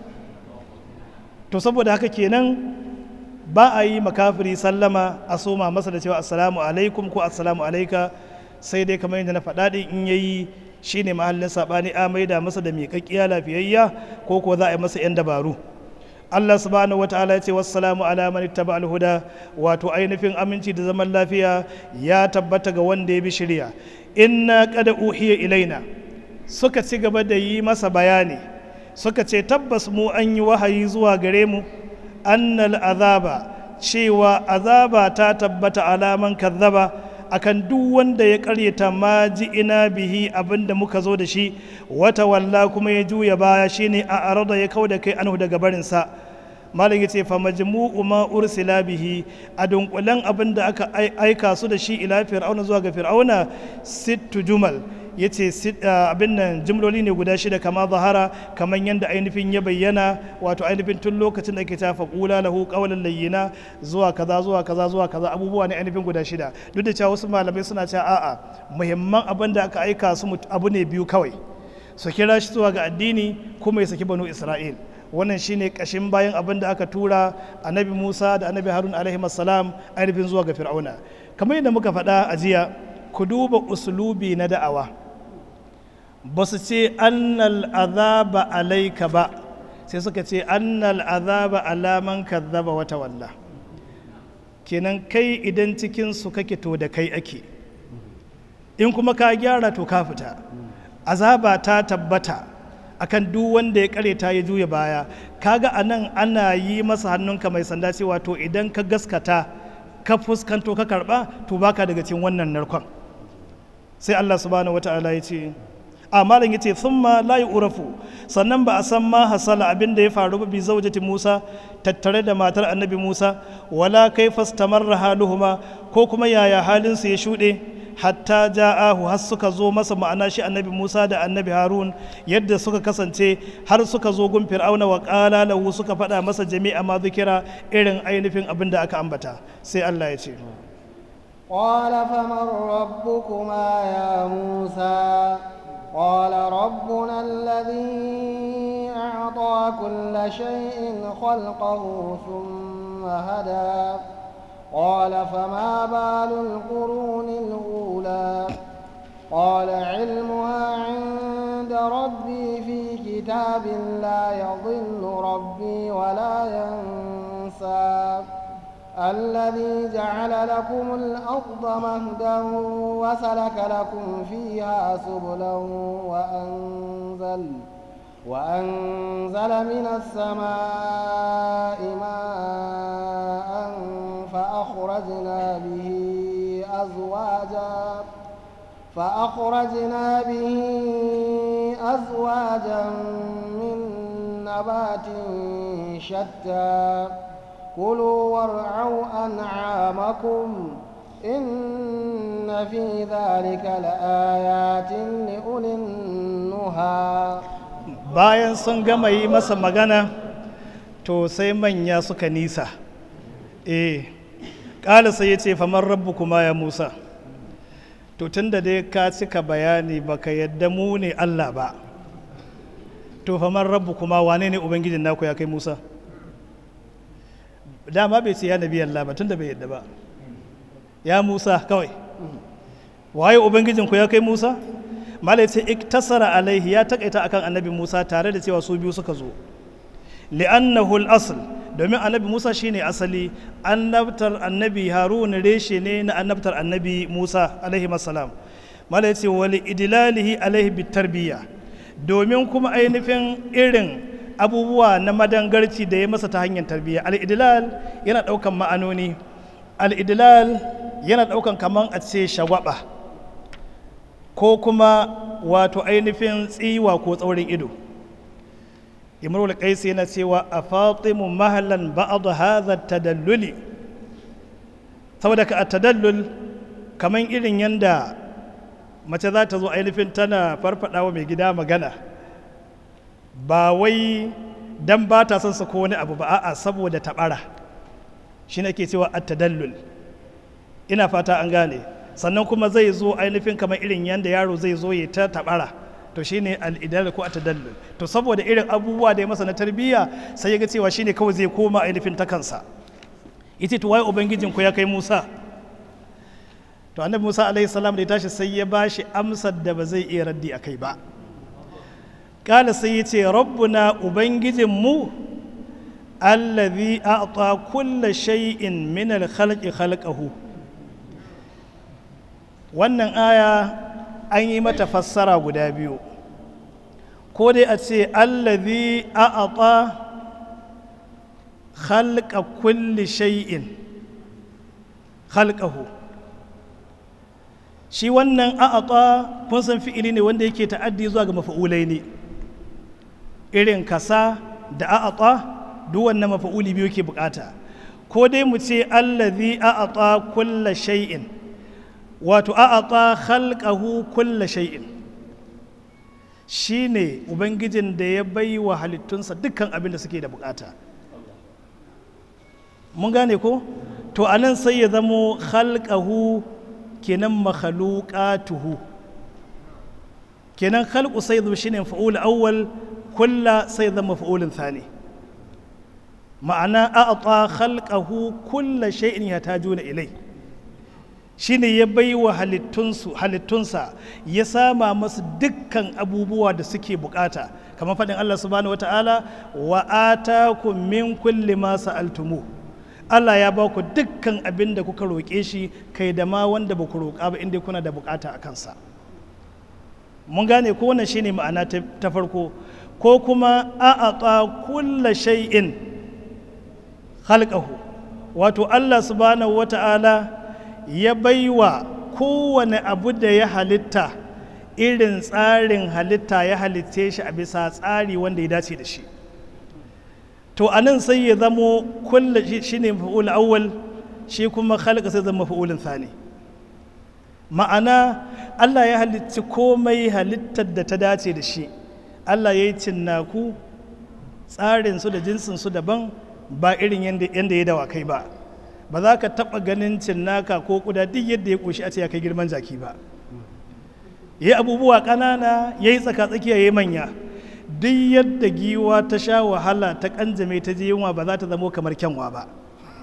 to saboda haka kenan ba a yi makafiri sallama a soma masa da cewa assalamu alaikum ko assalamu alaika sai dai kamar yadda na faɗa ɗin in yayi shine mahallin saɓani a maida masa da miƙaƙƙiya lafiyayya ko ko za a yi masa 'yan dabaru Allah subhanahu wataala ya ce wassalamu ala man ittaba al-huda wato ainihin aminci da zaman lafiya ya tabbata ga wanda ya bi shirya inna qad uhiya ilaina suka ci gaba da yi masa bayani suka ce tabbas mu an yi wahayi zuwa gare mu annal azaba cewa azaba ta tabbata alaman kazzaba akan duk wanda ya karyata ma ji ina bihi abinda muka zo da shi wata walla kuma ya juya baya shine a arada ya kau da kai anhu daga barinsa malam yace fa majmu'u ma ursila bihi a dunkulen abinda aka aika su da shi ila fir'auna zuwa ga fir'auna sittu jumal yace abin nan jimloli ne guda shida kama zahara kamar yadda ainihin ya bayyana wato ainihin tun lokacin da ke ta faƙula lahu ƙawalan layyina zuwa kaza zuwa kaza zuwa kaza abubuwa ne ainihin guda shida duk da cewa wasu malamai suna cewa a'a muhimman abin da aka aika su abu ne biyu kawai su kira shi zuwa ga addini kuma ya saki banu isra'il wannan shine kashin bayan abin da aka tura annabi musa da annabi harun alaihi salam ainihin zuwa ga fir'auna kamar yadda muka faɗa a jiya ku duba usulubi na da'awa ba su ce annal azaba alaika ba sai suka ce annal azaba alaman kazzaba wata walla kenan kai idan cikin su kake to da kai ake in kuma ka gyara to ka fita azaba ta tabbata akan duk wanda ya kareta ya juya baya kaga anan ana yi masa hannunka mai sanda cewa to idan ka gaskata ka fuskanto ka karba to baka daga cikin wannan narkon sai Allah subhanahu wata'ala ya ce a malam yace thumma la yu'rafu sannan ba a san ma hasala abin da ya faru ba bi zaujati Musa tattare da matar Annabi Musa wala kaifa istamarra haluhuma ko kuma yaya halin su ya shude hatta ja'ahu har suka zo masa ma'ana shi Annabi Musa da Annabi Harun yadda suka kasance har suka zo gun Fir'auna wa qala lahu suka faɗa masa jami'a ma zikira irin ainihin abin da aka ambata sai Allah ya ce قال فمن ربكما يا موسى قال ربنا الذي أعطى كل شيء خلقه ثم هدى قال فما بال القرون الأولى قال علمها عند ربي في كتاب لا يضل ربي ولا ينسى الذي جعل لكم الأرض مهدا وسلك لكم فيها سبلا وأنزل وأنزل من السماء ماء فأخرجنا به أزواجا فأخرجنا به أزواجا من نبات شتى كلوا وارعوا أنعامكم إن في ذلك لآيات لأولي النهى bayan sun gama yi masa magana to sai manya suka nisa eh ƙala sai ya ce famar rabbu kuma ya musa to tun da dai ka cika bayani baka yadda mu ne allah ba to famar rabbu kuma wane ne ubangijin naku ya kai musa dama bai ce ya nabi Allah ba tunda bai yadda ba ya Musa kawai waye ubangijinku ya kai musa malai ce iktasara alaihi ya takaita akan annabi musa tare da cewa su biyu suka zo li'annahu al-asl domin annabi musa shine asali annabtar annabi harun reshe ne na annabtar annabi musa alaihi salam malai ce wali idlalihi alaihi bitarbiyya domin kuma ainihin irin abubuwa na madangarci da ya masa ta hanyar tarbiyya al-idlal yana daukan ma'anoni al-idlal yana daukan kaman a ce shagwaba ko kuma wato ainihin tsiwa ko tsaurin ido imrul qais yana cewa a fatimu mahallan ba'd hadha tadalluli saboda ka tadallul kaman irin yanda mace za ta zo ainihin tana farfada wa mai gida magana ba wai dan ba ta son sa ko wani abu ba a'a saboda tabara shi ne ke cewa at-tadallul ina fata an gane sannan kuma zai zo ainihin kamar irin yanda yaro zai zo ya ta tabara to shine al-idal ko at-tadallul to saboda irin abubuwa da ya masa na tarbiyya sai ya ga cewa shine kawai zai koma ainihin ta kansa ita to wai ubangijin ku ya kai Musa to annabi Musa alaihi salam da ya tashi sai ya bashi amsar da ba zai iya raddi akai ba kala sai ya ce rabbuna ubangijin mu allazi a'ta kulla shay'in min al-khalqi khalqahu wannan aya an yi mata fassara guda biyu ko dai a ce allazi a'ata khalqa kulli shay'in khalqahu shi wannan a'ata kun san fi'ili ne wanda yake ta'addi zuwa ga mafa'ulai ne irin kasa da a'ata duk wannan mafa'uli biyu ke bukata ko dai mu ce allazi a'ata kulla shay'in wato a'ata khalqahu kulla shay'in shine ubangijin da ya bai wa halittunsa dukkan abin da suke da bukata mun gane ko to anan sai ya zamo khalqahu kenan makhluqatuhu kenan khalqu sai zama shine fa'ul awwal kulla sai zama fa'ulun thani ma'ana a'ata khalqahu kulla shay'in yatajuna ilai shine ya bai wa halittunsa ya sama masu dukkan abubuwa da suke bukata kamar faɗin Allah subhanahu wata'ala wa atakum min kulli ma sa'altumu Allah ya ba ku dukkan abin da kuka roƙe shi kai da ma wanda ba ku roƙa ba inda kuna da bukata a kansa mun gane ko wannan shine ma'ana ta farko ko kuma a'ata kulla shay'in khalqahu wato Allah subhanahu wata'ala ya baiwa kowane abu da ya halitta irin tsarin halitta ya halitte shi a bisa tsari wanda ya dace da shi to a nan sai ya zamo kulla shi ne mafa'ul awwal shi kuma khalqa sai zama mafa'ulin thani ma'ana Allah ya halitti komai halittar da ta dace da shi Allah ya yi cinnaku tsarin su da jinsin su daban ba irin yadda ya dawa kai ba ba za ka taɓa ganin cinnaka ko kuda duk yadda ya ƙoshi a ce ya kai girman jaki ba ya abubuwa ƙanana ya yi tsaka-tsakiya ya yi manya duk yadda giwa ta sha wahala ta ƙanjame ta je yunwa ba za ta zamo kamar kyanwa ba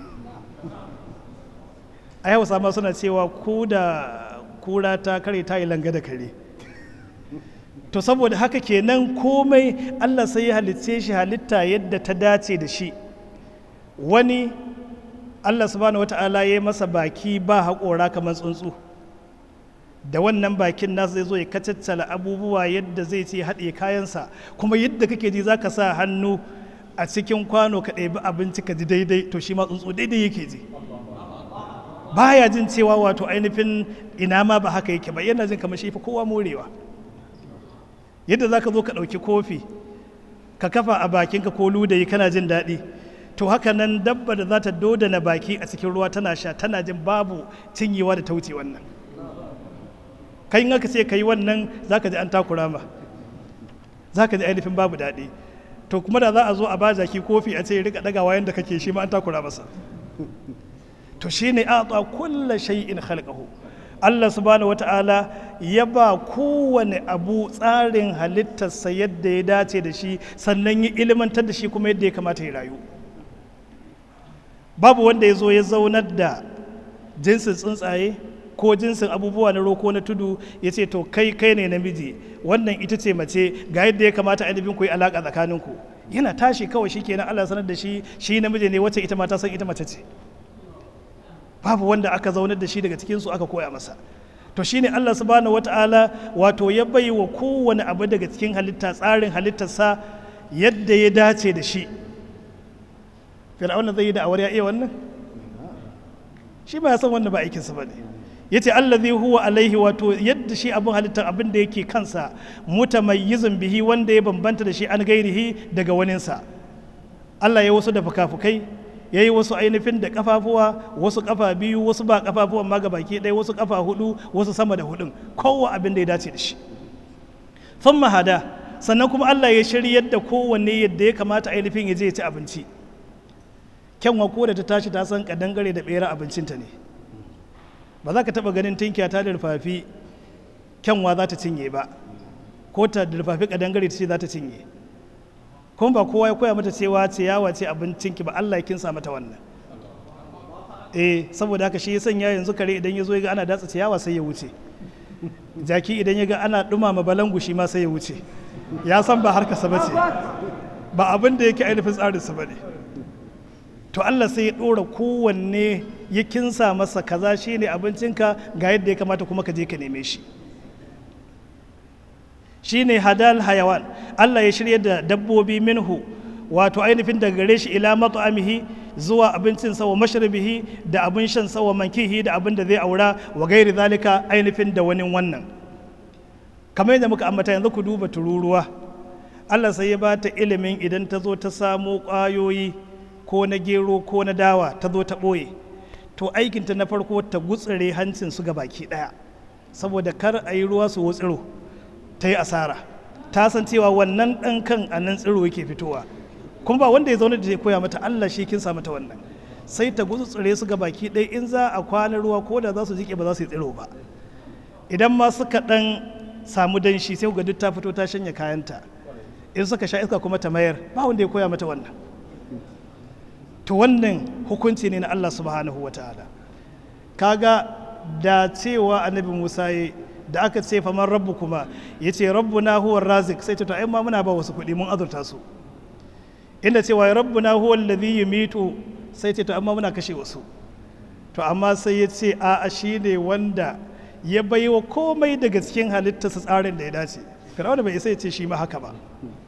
a yau sama suna cewa ko da kura ta kare ta yi langa da kare to saboda haka kenan komai allah sai ya halitce shi halitta yadda ta dace da shi wani Allah subhanahu wata'ala ya yi masa baki ba haƙora kamar tsuntsu da wannan bakin nasu zai zo ya kacaccala abubuwa yadda zai ce haɗe kayansa kuma yadda kake ji zaka sa hannu a cikin kwano ka ɗebi abinci ka ji daidai to shi ma tsuntsu daidai yake ji baya jin cewa wato ainihin ina ma ba haka yake ba yana jin kamar shi fa kowa morewa yadda zaka zo ka ɗauki kofi ka kafa a bakinka ko ludayi kana jin daɗi to haka nan dabba da za ta dodana baki a cikin ruwa tana sha tana jin babu cinyewa da tauce wannan kai in aka ce ka yi wannan za ka ji an takura ma za ka ji ainihin babu daɗi to kuma da za a zo a ba jaki kofi a ce ya rika ɗagawa yadda kake shi ma an takura masa to shi ne a kulla shay'in khalqahu Allah subhanahu wata'ala ya ba kowane abu tsarin halittarsa yadda ya dace da shi sannan ya ilimantar da shi kuma yadda ya kamata ya rayu babu wanda ya zo ya zaunar da jinsin tsuntsaye ko jinsin abubuwa na roko na tudu ya ce to kai kai ne namiji wannan ita ce mace ga yadda ya kamata ainihin ku yi alaƙa tsakaninku yana tashi kawai shi kenan Allah sanar da shi shi namiji ne wacce ita ma ta san ita mace ce babu wanda aka zaunar da shi daga cikin su aka koya masa to shine Allah subhanahu wata'ala wato ya bai wa kowane abu daga cikin halitta tsarin halittarsa yadda ya dace da shi fir'auna zai yi da awar ya iya wannan shi ba ya san wannan ba aikinsa ba ne ya ce allazi huwa alaihi wato yadda shi abin halittar abin da yake kansa mutamayyizun bihi wanda ya bambanta da shi an gairihi daga waninsa Allah ya wasu da fukafukai ya yi wasu ainihin da kafafuwa wasu kafa biyu wasu ba kafafuwan ma baki ɗaya wasu kafa hudu wasu sama da hudun kowa abin da ya dace da shi sun mahada sannan kuma Allah ya shiryar da kowanne yadda ya kamata ainihin ya je ya ci abinci kyanwa ko da ta tashi ta san kadangare da bera abincinta ne ba za ka taba ganin tinkiya ta da rufafi kyanwa za ta cinye ba ko ta da rufafi kadangare ta ce za ta cinye kuma ba kowa ya koya mata cewa ciyawa ce abincinki ba Allah ya kinsa mata wannan eh saboda haka shi ya sanya yanzu kare idan ya zo ya ga ana datsa ciyawa sai ya wuce jaki idan ya ga ana dumama balangu shi ma sai ya wuce ya san ba harkarsa ba ce ba abin da yake ainihin tsarinsa ba ne to Allah sai ya ɗora kowanne ya kinsa masa kaza shi ne abincinka ga yadda ya kamata kuma ka je ka neme shi shi ne hadal hayawan Allah ya shirya da dabbobi minhu wato ainihin daga gare shi ila mat'amihi zuwa abincin sawa mashrabihi da abin shan sawa mankihi da abin da zai aura wa gairi zalika ainihin da wani wannan kamar yadda muka ambata yanzu ku duba tururuwa Allah sai ya ba ta ilimin idan ta zo ta samo ƙwayoyi ko na gero ko na dawa ta zo ta ɓoye to aikinta na farko ta gutsire hancin su ga baki ɗaya saboda kar a yi ruwa su wutsiro ta yi asara ta san cewa wannan ɗan kan a nan tsiro yake fitowa kuma ba wanda ya zaune da ya koya mata Allah shi kin sa mata wannan sai ta gutsire su ga baki ɗaya in za a kwana ruwa ko da za su jike ba za su yi tsiro ba idan ma suka ɗan samu danshi sai ga duk ta fito ta shanya kayanta in suka sha iska kuma ta mayar ba wanda ya koya mata wannan to wannan hukunci ne na Allah subhanahu wa ta'ala kaga da cewa annabi Musa ya da aka ce faman rabbu kuma ya ce rabbuna huwa razik sai ta ai ma muna ba wasu kuɗi mun azurta su inda cewa rabbuna huwa alladhi yumitu sai ce to amma muna kashe wasu to amma sai ya ce a a shine wanda ya baiwa komai daga cikin halittarsa tsarin da ya dace fir'auna bai isa ya ce shi ma haka ba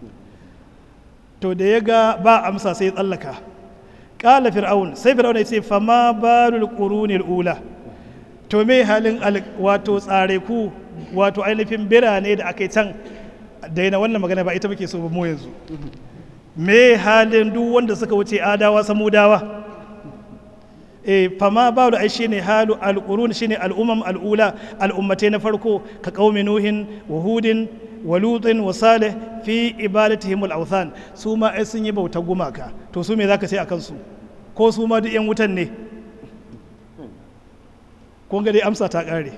to da ya ga ba amsa sai ya tsallaka kala fir'aun sai fir'aun ya ce fama barul qurunil ula to me halin wato tsare ku wato ainihin birane da aka yi can daina wannan magana ba ita muke so ba mu yanzu me halin duk wanda suka wuce adawa samudawa e fama baru ai shine halu alqurun shine al'umam al'ula al'ummatai na farko ka qaumi nuhin wa hudin wa lutin wa salih fi ibadatihim al-awthan su ma ai sun yi bautar gumaka to su me zaka ce akan su ko su ma duk yan wutan ne kun ga dai amsa ta kare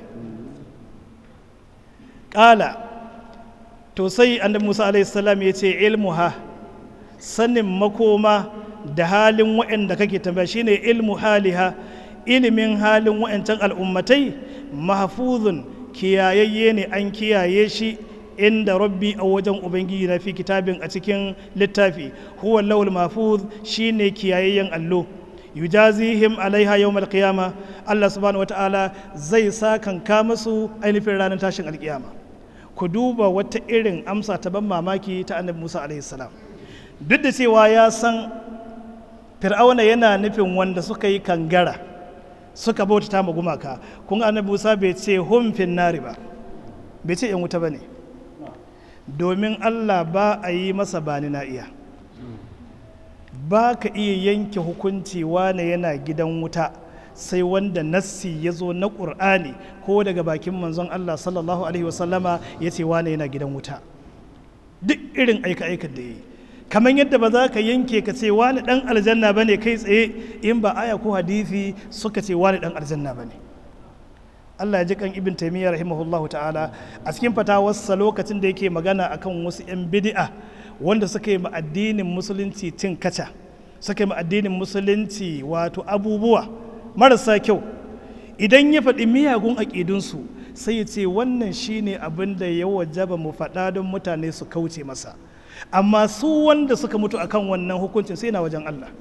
kala to sai annabi Musa alaihi salam ya ce ilmuha sanin makoma da halin waɗanda kake tambaya shine ilmu haliha ilimin halin waɗancan al'ummatai mahfuzun kiyayayye ne an kiyaye shi inda rabbi a wajen ubangiji na fi kitabin a cikin littafi huwa lawul mahfuz shine kiyayayyen allo yujazihim alaiha yawmal qiyama Allah subhanahu wataala zai sa kanka musu ainihin ranar tashin alkiyama ku duba wata irin amsa ta ban mamaki ta annabi Musa alaihi salam duk da cewa ya san fir'auna yana nufin wanda suka yi kangara suka bautata ma gumaka kun annabi Musa bai ce hum fin nari ba bai ce yan wuta bane domin Allah ba a yi masa bani na iya ba ka iya yanke hukunci wane yana gidan wuta sai wanda nassi ya zo na ƙur'ani ko daga bakin manzon Allah sallallahu alaihi wasallama ya ce wane yana gidan wuta duk irin aika-aikan da ya yi kamar yadda ba za ka yanke ka ce wani dan aljanna ba ne kai tsaye in ba aya ko hadisi suka ce wani dan aljanna ba ne Allah ya ji kan ibn taimiyya rahimahullahu ta'ala a cikin fatawarsa lokacin da yake magana akan wasu 'yan bid'a wanda suka yi ma addinin musulunci cin kaca suka yi ma addinin musulunci wato abubuwa marasa kyau idan ya faɗi miyagun aƙidunsu sai ya ce wannan shine abin da ya wajaba mu faɗa don mutane su kauce masa amma su wanda suka mutu akan wannan hukuncin sai na wajen Allah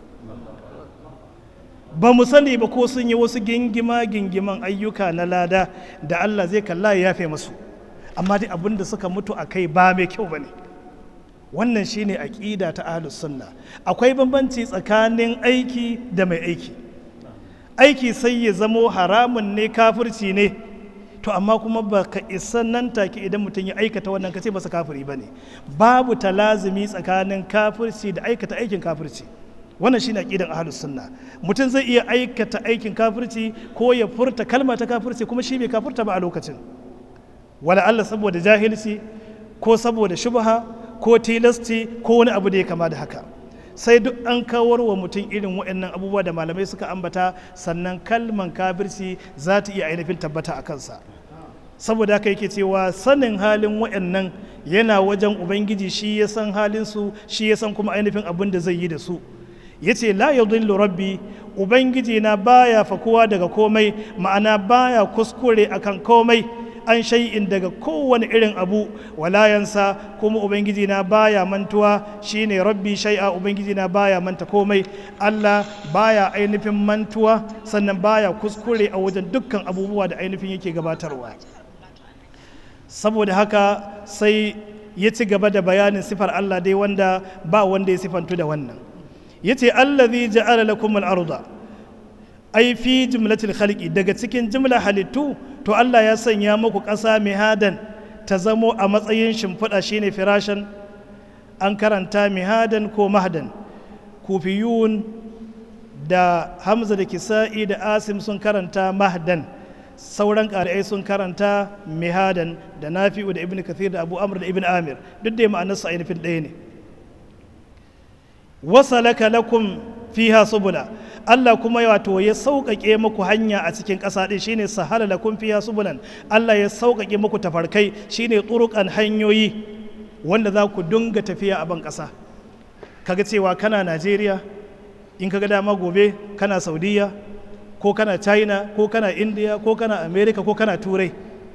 ba mu sani ba ko sun yi wasu gingima gingiman ayyuka na lada da Allah zai kalla ya yafe masu amma dai abin da suka mutu a kai ba mai kyau ba ne wannan shine aƙida ta ahlus sunna akwai bambanci tsakanin aiki da mai aiki aiki sai ya zamo haramun ne kafirci ne to amma kuma ba ka isa nan take idan mutum ya aikata wannan ka ce masa kafiri ba ne babu talazumi tsakanin kafirci da aikata aikin kafirci wannan shine aqidan ahlus sunna mutum zai iya aikata aikin kafirci ko ya furta kalma ta kafirci kuma shi bai kafirta ba a lokacin wala Allah saboda jahilci ko saboda shubha ko tilasti ko wani abu da ya kama da haka sai duk an kawar wa mutum irin waɗannan abubuwa da malamai suka ambata sannan kalman kafirci za ta iya ainihin tabbata a kansa saboda haka yake cewa sanin halin waɗannan yana wajen ubangiji shi ya san halinsu shi ya san kuma ainihin abin da zai yi da su ya ce la yadhillu rabbi ubangiji na baya fakuwa daga komai ma'ana baya kuskure akan komai an shay'in daga kowane irin abu walayansa kuma ubangiji na baya mantuwa shine rabbi shay'a ubangiji na baya manta komai Allah baya ainihin mantuwa sannan baya kuskure a wajen dukkan abubuwa da ainihin yake gabatarwa saboda haka sai ya ci gaba da bayanin sifar Allah dai wanda ba wanda ya sifantu da wannan yace allazi ja'ala lakum al-arda ai fi jumlatil khalqi daga cikin jumla halittu to Allah ya sanya muku ƙasa mihadan ta zamo a matsayin shimfiɗa shine firashan an karanta mihadan ko mahdan kufiyun da hamza da kisa'i da asim sun karanta mahdan sauran ƙari'ai sun karanta mihadan da nafi'u da ibn kathir da abu amr da ibn amir duk da ma'anarsa ainihin ɗaya ne wasalaka lakum fiha subula Allah kuma wato ya sauƙaƙe muku hanya a cikin ƙasa ɗin shine sahala lakum fiha subulan Allah ya sauƙaƙe muku tafarkai shine turukan hanyoyi wanda za ku dunga tafiya a ban ƙasa kaga cewa kana Najeriya in kaga dama gobe kana Saudiya ko kana China ko kana India ko kana America ko kana Turai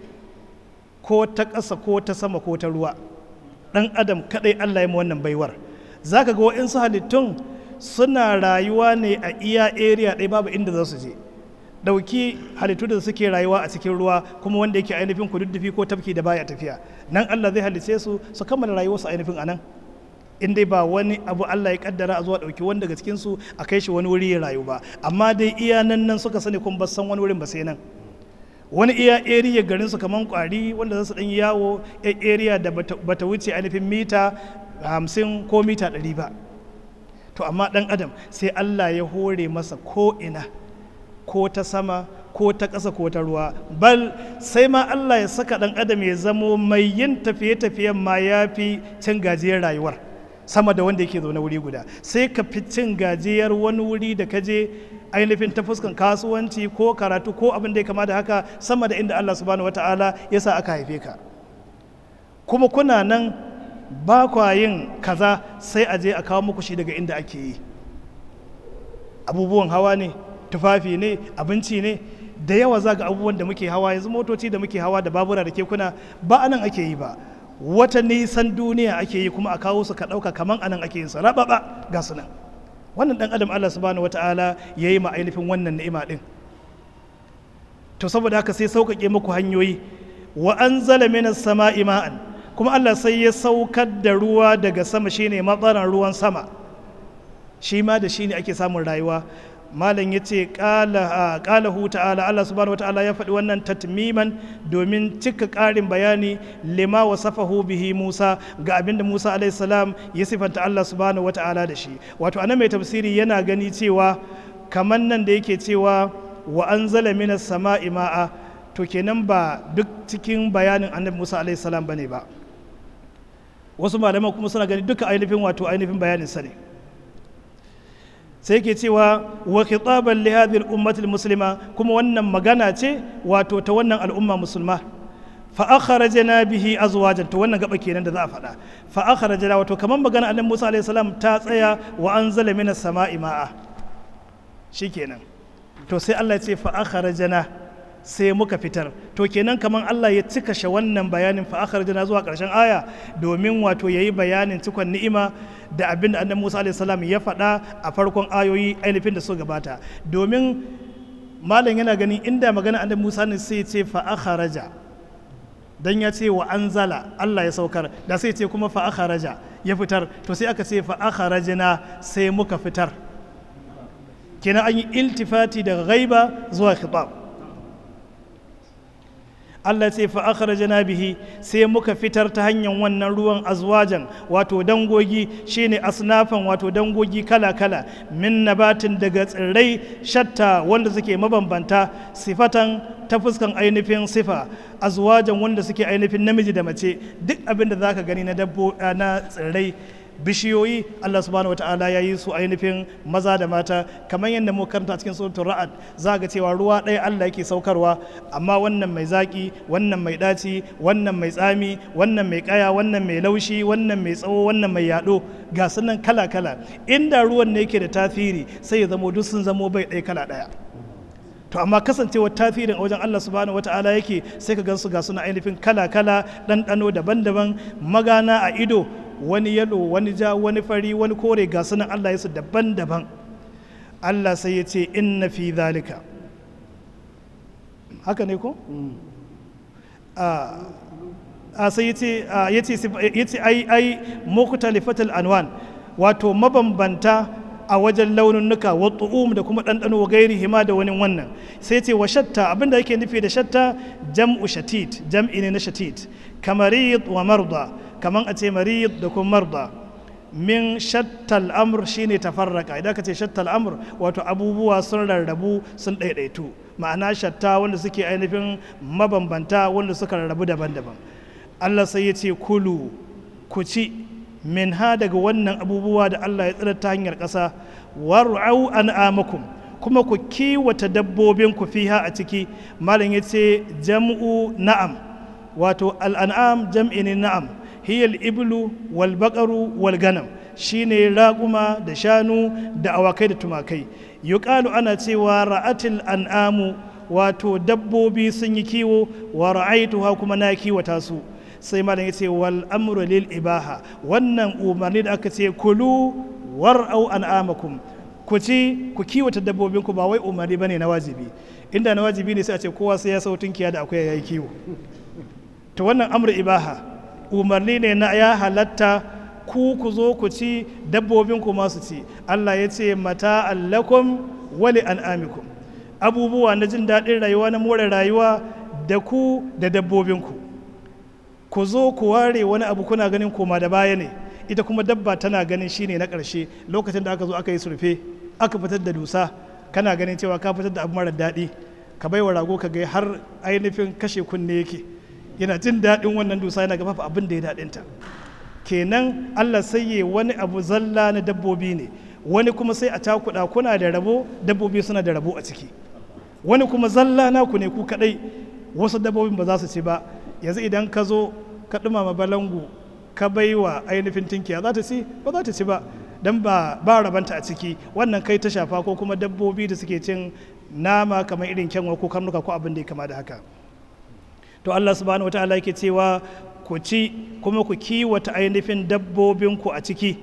ko ta ƙasa ko ta sama ko ta ruwa ɗan adam kaɗai Allah ya wannan baiwar za ka ga waɗansu halittun suna rayuwa ne a iya area ɗaya babu inda za su je ɗauki halittu da suke rayuwa a cikin ruwa kuma wanda yake ainihin kududdufi ko tafki da baya tafiya nan Allah zai halice su su kammala rayuwarsu ainihin anan in dai ba wani abu Allah ya kaddara a zuwa ɗauki wani daga cikin su a kai shi wani wuri ya rayu ba amma dai iya nan nan suka sani kuma ba san wani wurin ba sai nan wani iya area garin su kaman kwari wanda za su ɗan yawo area da bata wuce ainihin mita hamsin ko mita ɗari ba to amma ɗan adam sai allah ya hore masa ko ina ko ta sama ko ta ƙasa ko ta ruwa bal sai ma allah ya saka ɗan adam ya zamo mai yin tafiye-tafiyen ma ya fi cin gajiyar rayuwar sama da wanda yake zaune wuri guda sai ka fi cin gajiyar wani wuri da ka je ainihin ta fuskan kasuwanci ko karatu ko abin da ya kama da haka sama da inda allah subhanahu wata'ala ya sa aka haife ka kuma kuna nan ba kwa yin kaza sai a je a kawo muku shi daga inda ake yi abubuwan hawa ne tufafi ne abinci ne da yawa za ga abubuwan da muke hawa yanzu motoci da muke hawa da babura da kekuna ba anan ake yi ba wata nisan duniya ake yi kuma a kawo su ka ɗauka kaman anan ake yin su rababa ga su nan wannan dan adam Allah subhanahu wata'ala ya yi ma ainihin wannan ni'ima din to saboda haka sai sauƙaƙe muku hanyoyi wa anzala minas sama'i ma'an kuma Allah sai ya saukar da ruwa daga sama shine matsaran ruwan sama shi ma da shi ne ake samun rayuwa malam ya ce ƙalahu ta'ala Allah subhanahu wa ta'ala ya faɗi wannan tatmiman domin cika ƙarin bayani lima wa safahu bihi Musa ga abinda Musa salam ya sifanta Allah subhanahu wa ta'ala da shi wato anan mai tafsiri yana gani cewa kamar nan da yake cewa wa anzala minas sama'i ma'a to kenan ba duk cikin bayanin annabi Musa salam bane ba wasu malaman kuma suna gani duka ainihin wato ainihin bayanin sa ne sai ke cewa wa khitaban li hadhihi al-ummati muslima kuma wannan magana ce wato ta wannan al'umma musulma fa akhrajna bihi azwajan to wannan gaba kenan da za a faɗa fa akhrajna wato kaman magana annabi Musa alaihi salam ta tsaya wa anzala minas sama'i ma'a shikenan to sai Allah ya ce fa akhrajna sai muka fitar to kenan kamar Allah ya cika shi wannan bayanin fa akhrajna zuwa karshen aya domin wato yayi bayanin cikon ni'ima da abin da annabi Musa alaihi salam ya faɗa a farkon ayoyi ainihin da su gabata domin malam yana ganin inda magana annabi Musa ne sai ce fa akhraja dan ya ce wa anzala Allah ya saukar da sai ce kuma fa akhraja ya fitar to sai aka ce fa akhrajna sai muka fitar kenan an yi iltifati daga ghaiba zuwa khitab Allah ce fa akhrajna bihi sai muka fitar ta hanyar wannan ruwan azwajan wato dangogi shine asnafan wato dangogi kala-kala min nabatin daga tsirrai shatta wanda suke mabambanta sifatan ta fuskan ainihin sifa azwajan wanda suke ainihin namiji da mace duk abin da zaka gani na dabbo na tsirrai bishiyoyi Allah subhanahu wa ta'ala ya yi su ainihin maza da mata kamar yadda mu karanta cikin suratul ra'ad za ga cewa ruwa ɗaya Allah yake saukarwa amma wannan mai zaki wannan mai ɗaci wannan mai tsami wannan mai kaya wannan mai laushi wannan mai tsawo wannan mai yaɗo ga sunan kala kala inda ruwan ne yake da tasiri sai ya zamo duk sun zamo bai ɗaya kala ɗaya to amma kasancewar tasirin a wajen Allah subhanahu wata'ala yake sai ka gansu ga suna ainihin kala kala ɗanɗano daban-daban magana a ido wani yalo wani ja wani fari wani kore ga sunan Allah ya su daban-daban Allah sai ya ce inna fi zalika haka ne ko? a sai ya ce ai ai mukhtalifatul anwan wato mabambanta a wajen laununuka wa tu'um da kuma ɗanɗano wa gairi hima da wani wannan sai ce wa shatta abinda yake nufi da shatta jam'u shatit jam'i ne na shatit kamarid wa marda kaman a ce marid da kuma marda min shattal amr shine tafarraka idan ka ce shattal amr wato abubuwa sun rarrabu sun ɗaiɗaitu ma'ana shatta wanda suke ainihin mabambanta wanda suka rarrabu daban-daban Allah sai ya ce kulu ku ci min ha daga wannan abubuwa da Allah ya tsira ta hanyar ƙasa war'au an'amakum kuma ku kiwata dabbobin ku fiha a ciki malam ya ce jam'u na'am wato al'an'am jam'i ne na'am hiyal iblu wal baqaru wal ganam shine raƙuma da shanu da awakai da tumakai yuqalu ana cewa ra'atil an'amu wato dabbobi sun yi kiwo wa ra'aituha kuma na kiwata su sai malam yace wal amru lil ibaha wannan umarni da aka ce kulu war'au an'amakum ku ci ku kiwata dabbobin ku ba wai umarni bane na wajibi inda na wajibi ne sai a ce kowa sai ya sautin kiya da akwai yayi kiwo to wannan amru ibaha umarni ne na ya halatta ku ku zo ku ci dabbobin ku masu ci Allah ya ce mata allakum wali an'amikum abubuwa na jin daɗin rayuwa na more rayuwa da ku da dabbobinku ku zo ku ware wani abu kuna ganin koma da baya ne ita kuma dabba tana ganin shine na ƙarshe lokacin da aka zo aka yi surfe aka fitar da dusa kana ganin cewa ka fitar da abu mara daɗi ka bai wa rago ka ga har ainihin kashe kunne yake yana jin daɗin wannan dusa yana gafafa abin da ya daɗinta kenan allah sai wani abu zalla na dabbobi ne wani kuma sai a takuɗa kuna da rabo dabbobi suna da rabo a ciki wani kuma zalla naku ne ku kaɗai wasu dabbobin ba za su ci ba yanzu idan ka zo ka ɗumama balangu ka bai wa ainihin tinkiya za ta ci ba za ta ci ba don ba ba rabanta a ciki wannan kai ta shafa ko kuma dabbobi da suke cin nama kamar irin kyanwa ko karnuka ko abin da ya kama da haka to Allah subhanahu wataala yake cewa ku ci kuma ku kiwata ainihin dabbobinku a ciki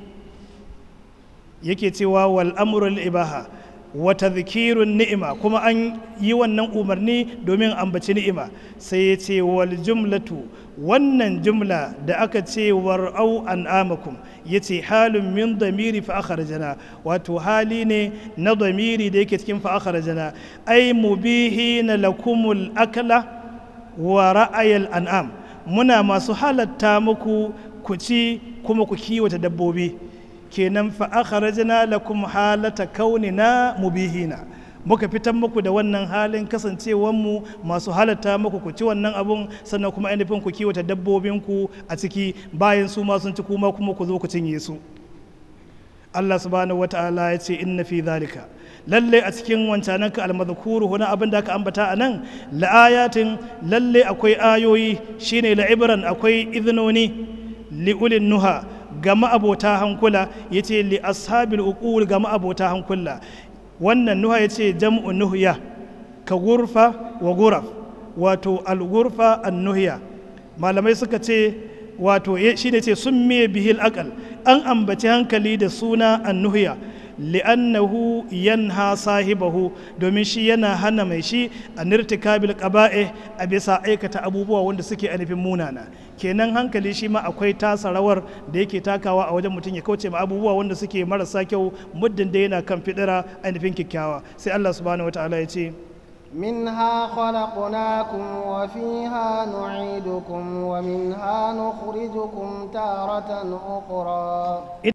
yake cewa wal amrul ibaha wa tadhkirun ni'ima kuma an yi wannan umarni domin ambaci ni'ima sai ya ce wal jumlatu wannan jumla da aka ce war'au an'amakum ya ce halin min damiri fa akharajana wato hali ne na damiri da yake cikin fa akharajana ai mubihi na lakumul akla wa ra'ayal an'am muna masu halatta muku ku ci kuma ku kiwata dabbobi kenan fa akhrajna lakum halata kaunina mubihina muka fitar muku da wannan halin kasancewar mu masu halatta muku ku ci wannan abun sannan kuma ainihin ku kiwata dabbobinku a ciki bayan su ma sun ci kuma kuma ku zo ku cinye su Allah subhanahu wata'ala ya ce inna fi zalika lalle a cikin wancanan ka almadhkuru huna abin da aka ambata a nan la'ayatin lalle akwai ayoyi shine la'ibran akwai iznoni li'ulin nuha ga ma'abota hankula yace li ashabil uqul ga ma'abota hankula wannan nuha yace jam'u nuhya ka gurfa wa guraf wato al-gurfa an-nuhiya malamai suka ce wato shi ne ce sun miye bihil akal an ambaci hankali da suna annuhiya li'annahu yanha sahibahu domin shi yana hana mai shi a nirtikabil qaba'e a bisa aikata abubuwa wanda suke anufin munana kenan hankali shi ma akwai tasa rawar da yake takawa a wajen mutum ya kauce ma abubuwa wanda suke marasa kyau muddin da yana kan fidira ainihin kyakkyawa sai Allah subhanahu wataala ya ce منها خلقناكم وفيها نعيدكم ومنها نخرجكم تارة أخرى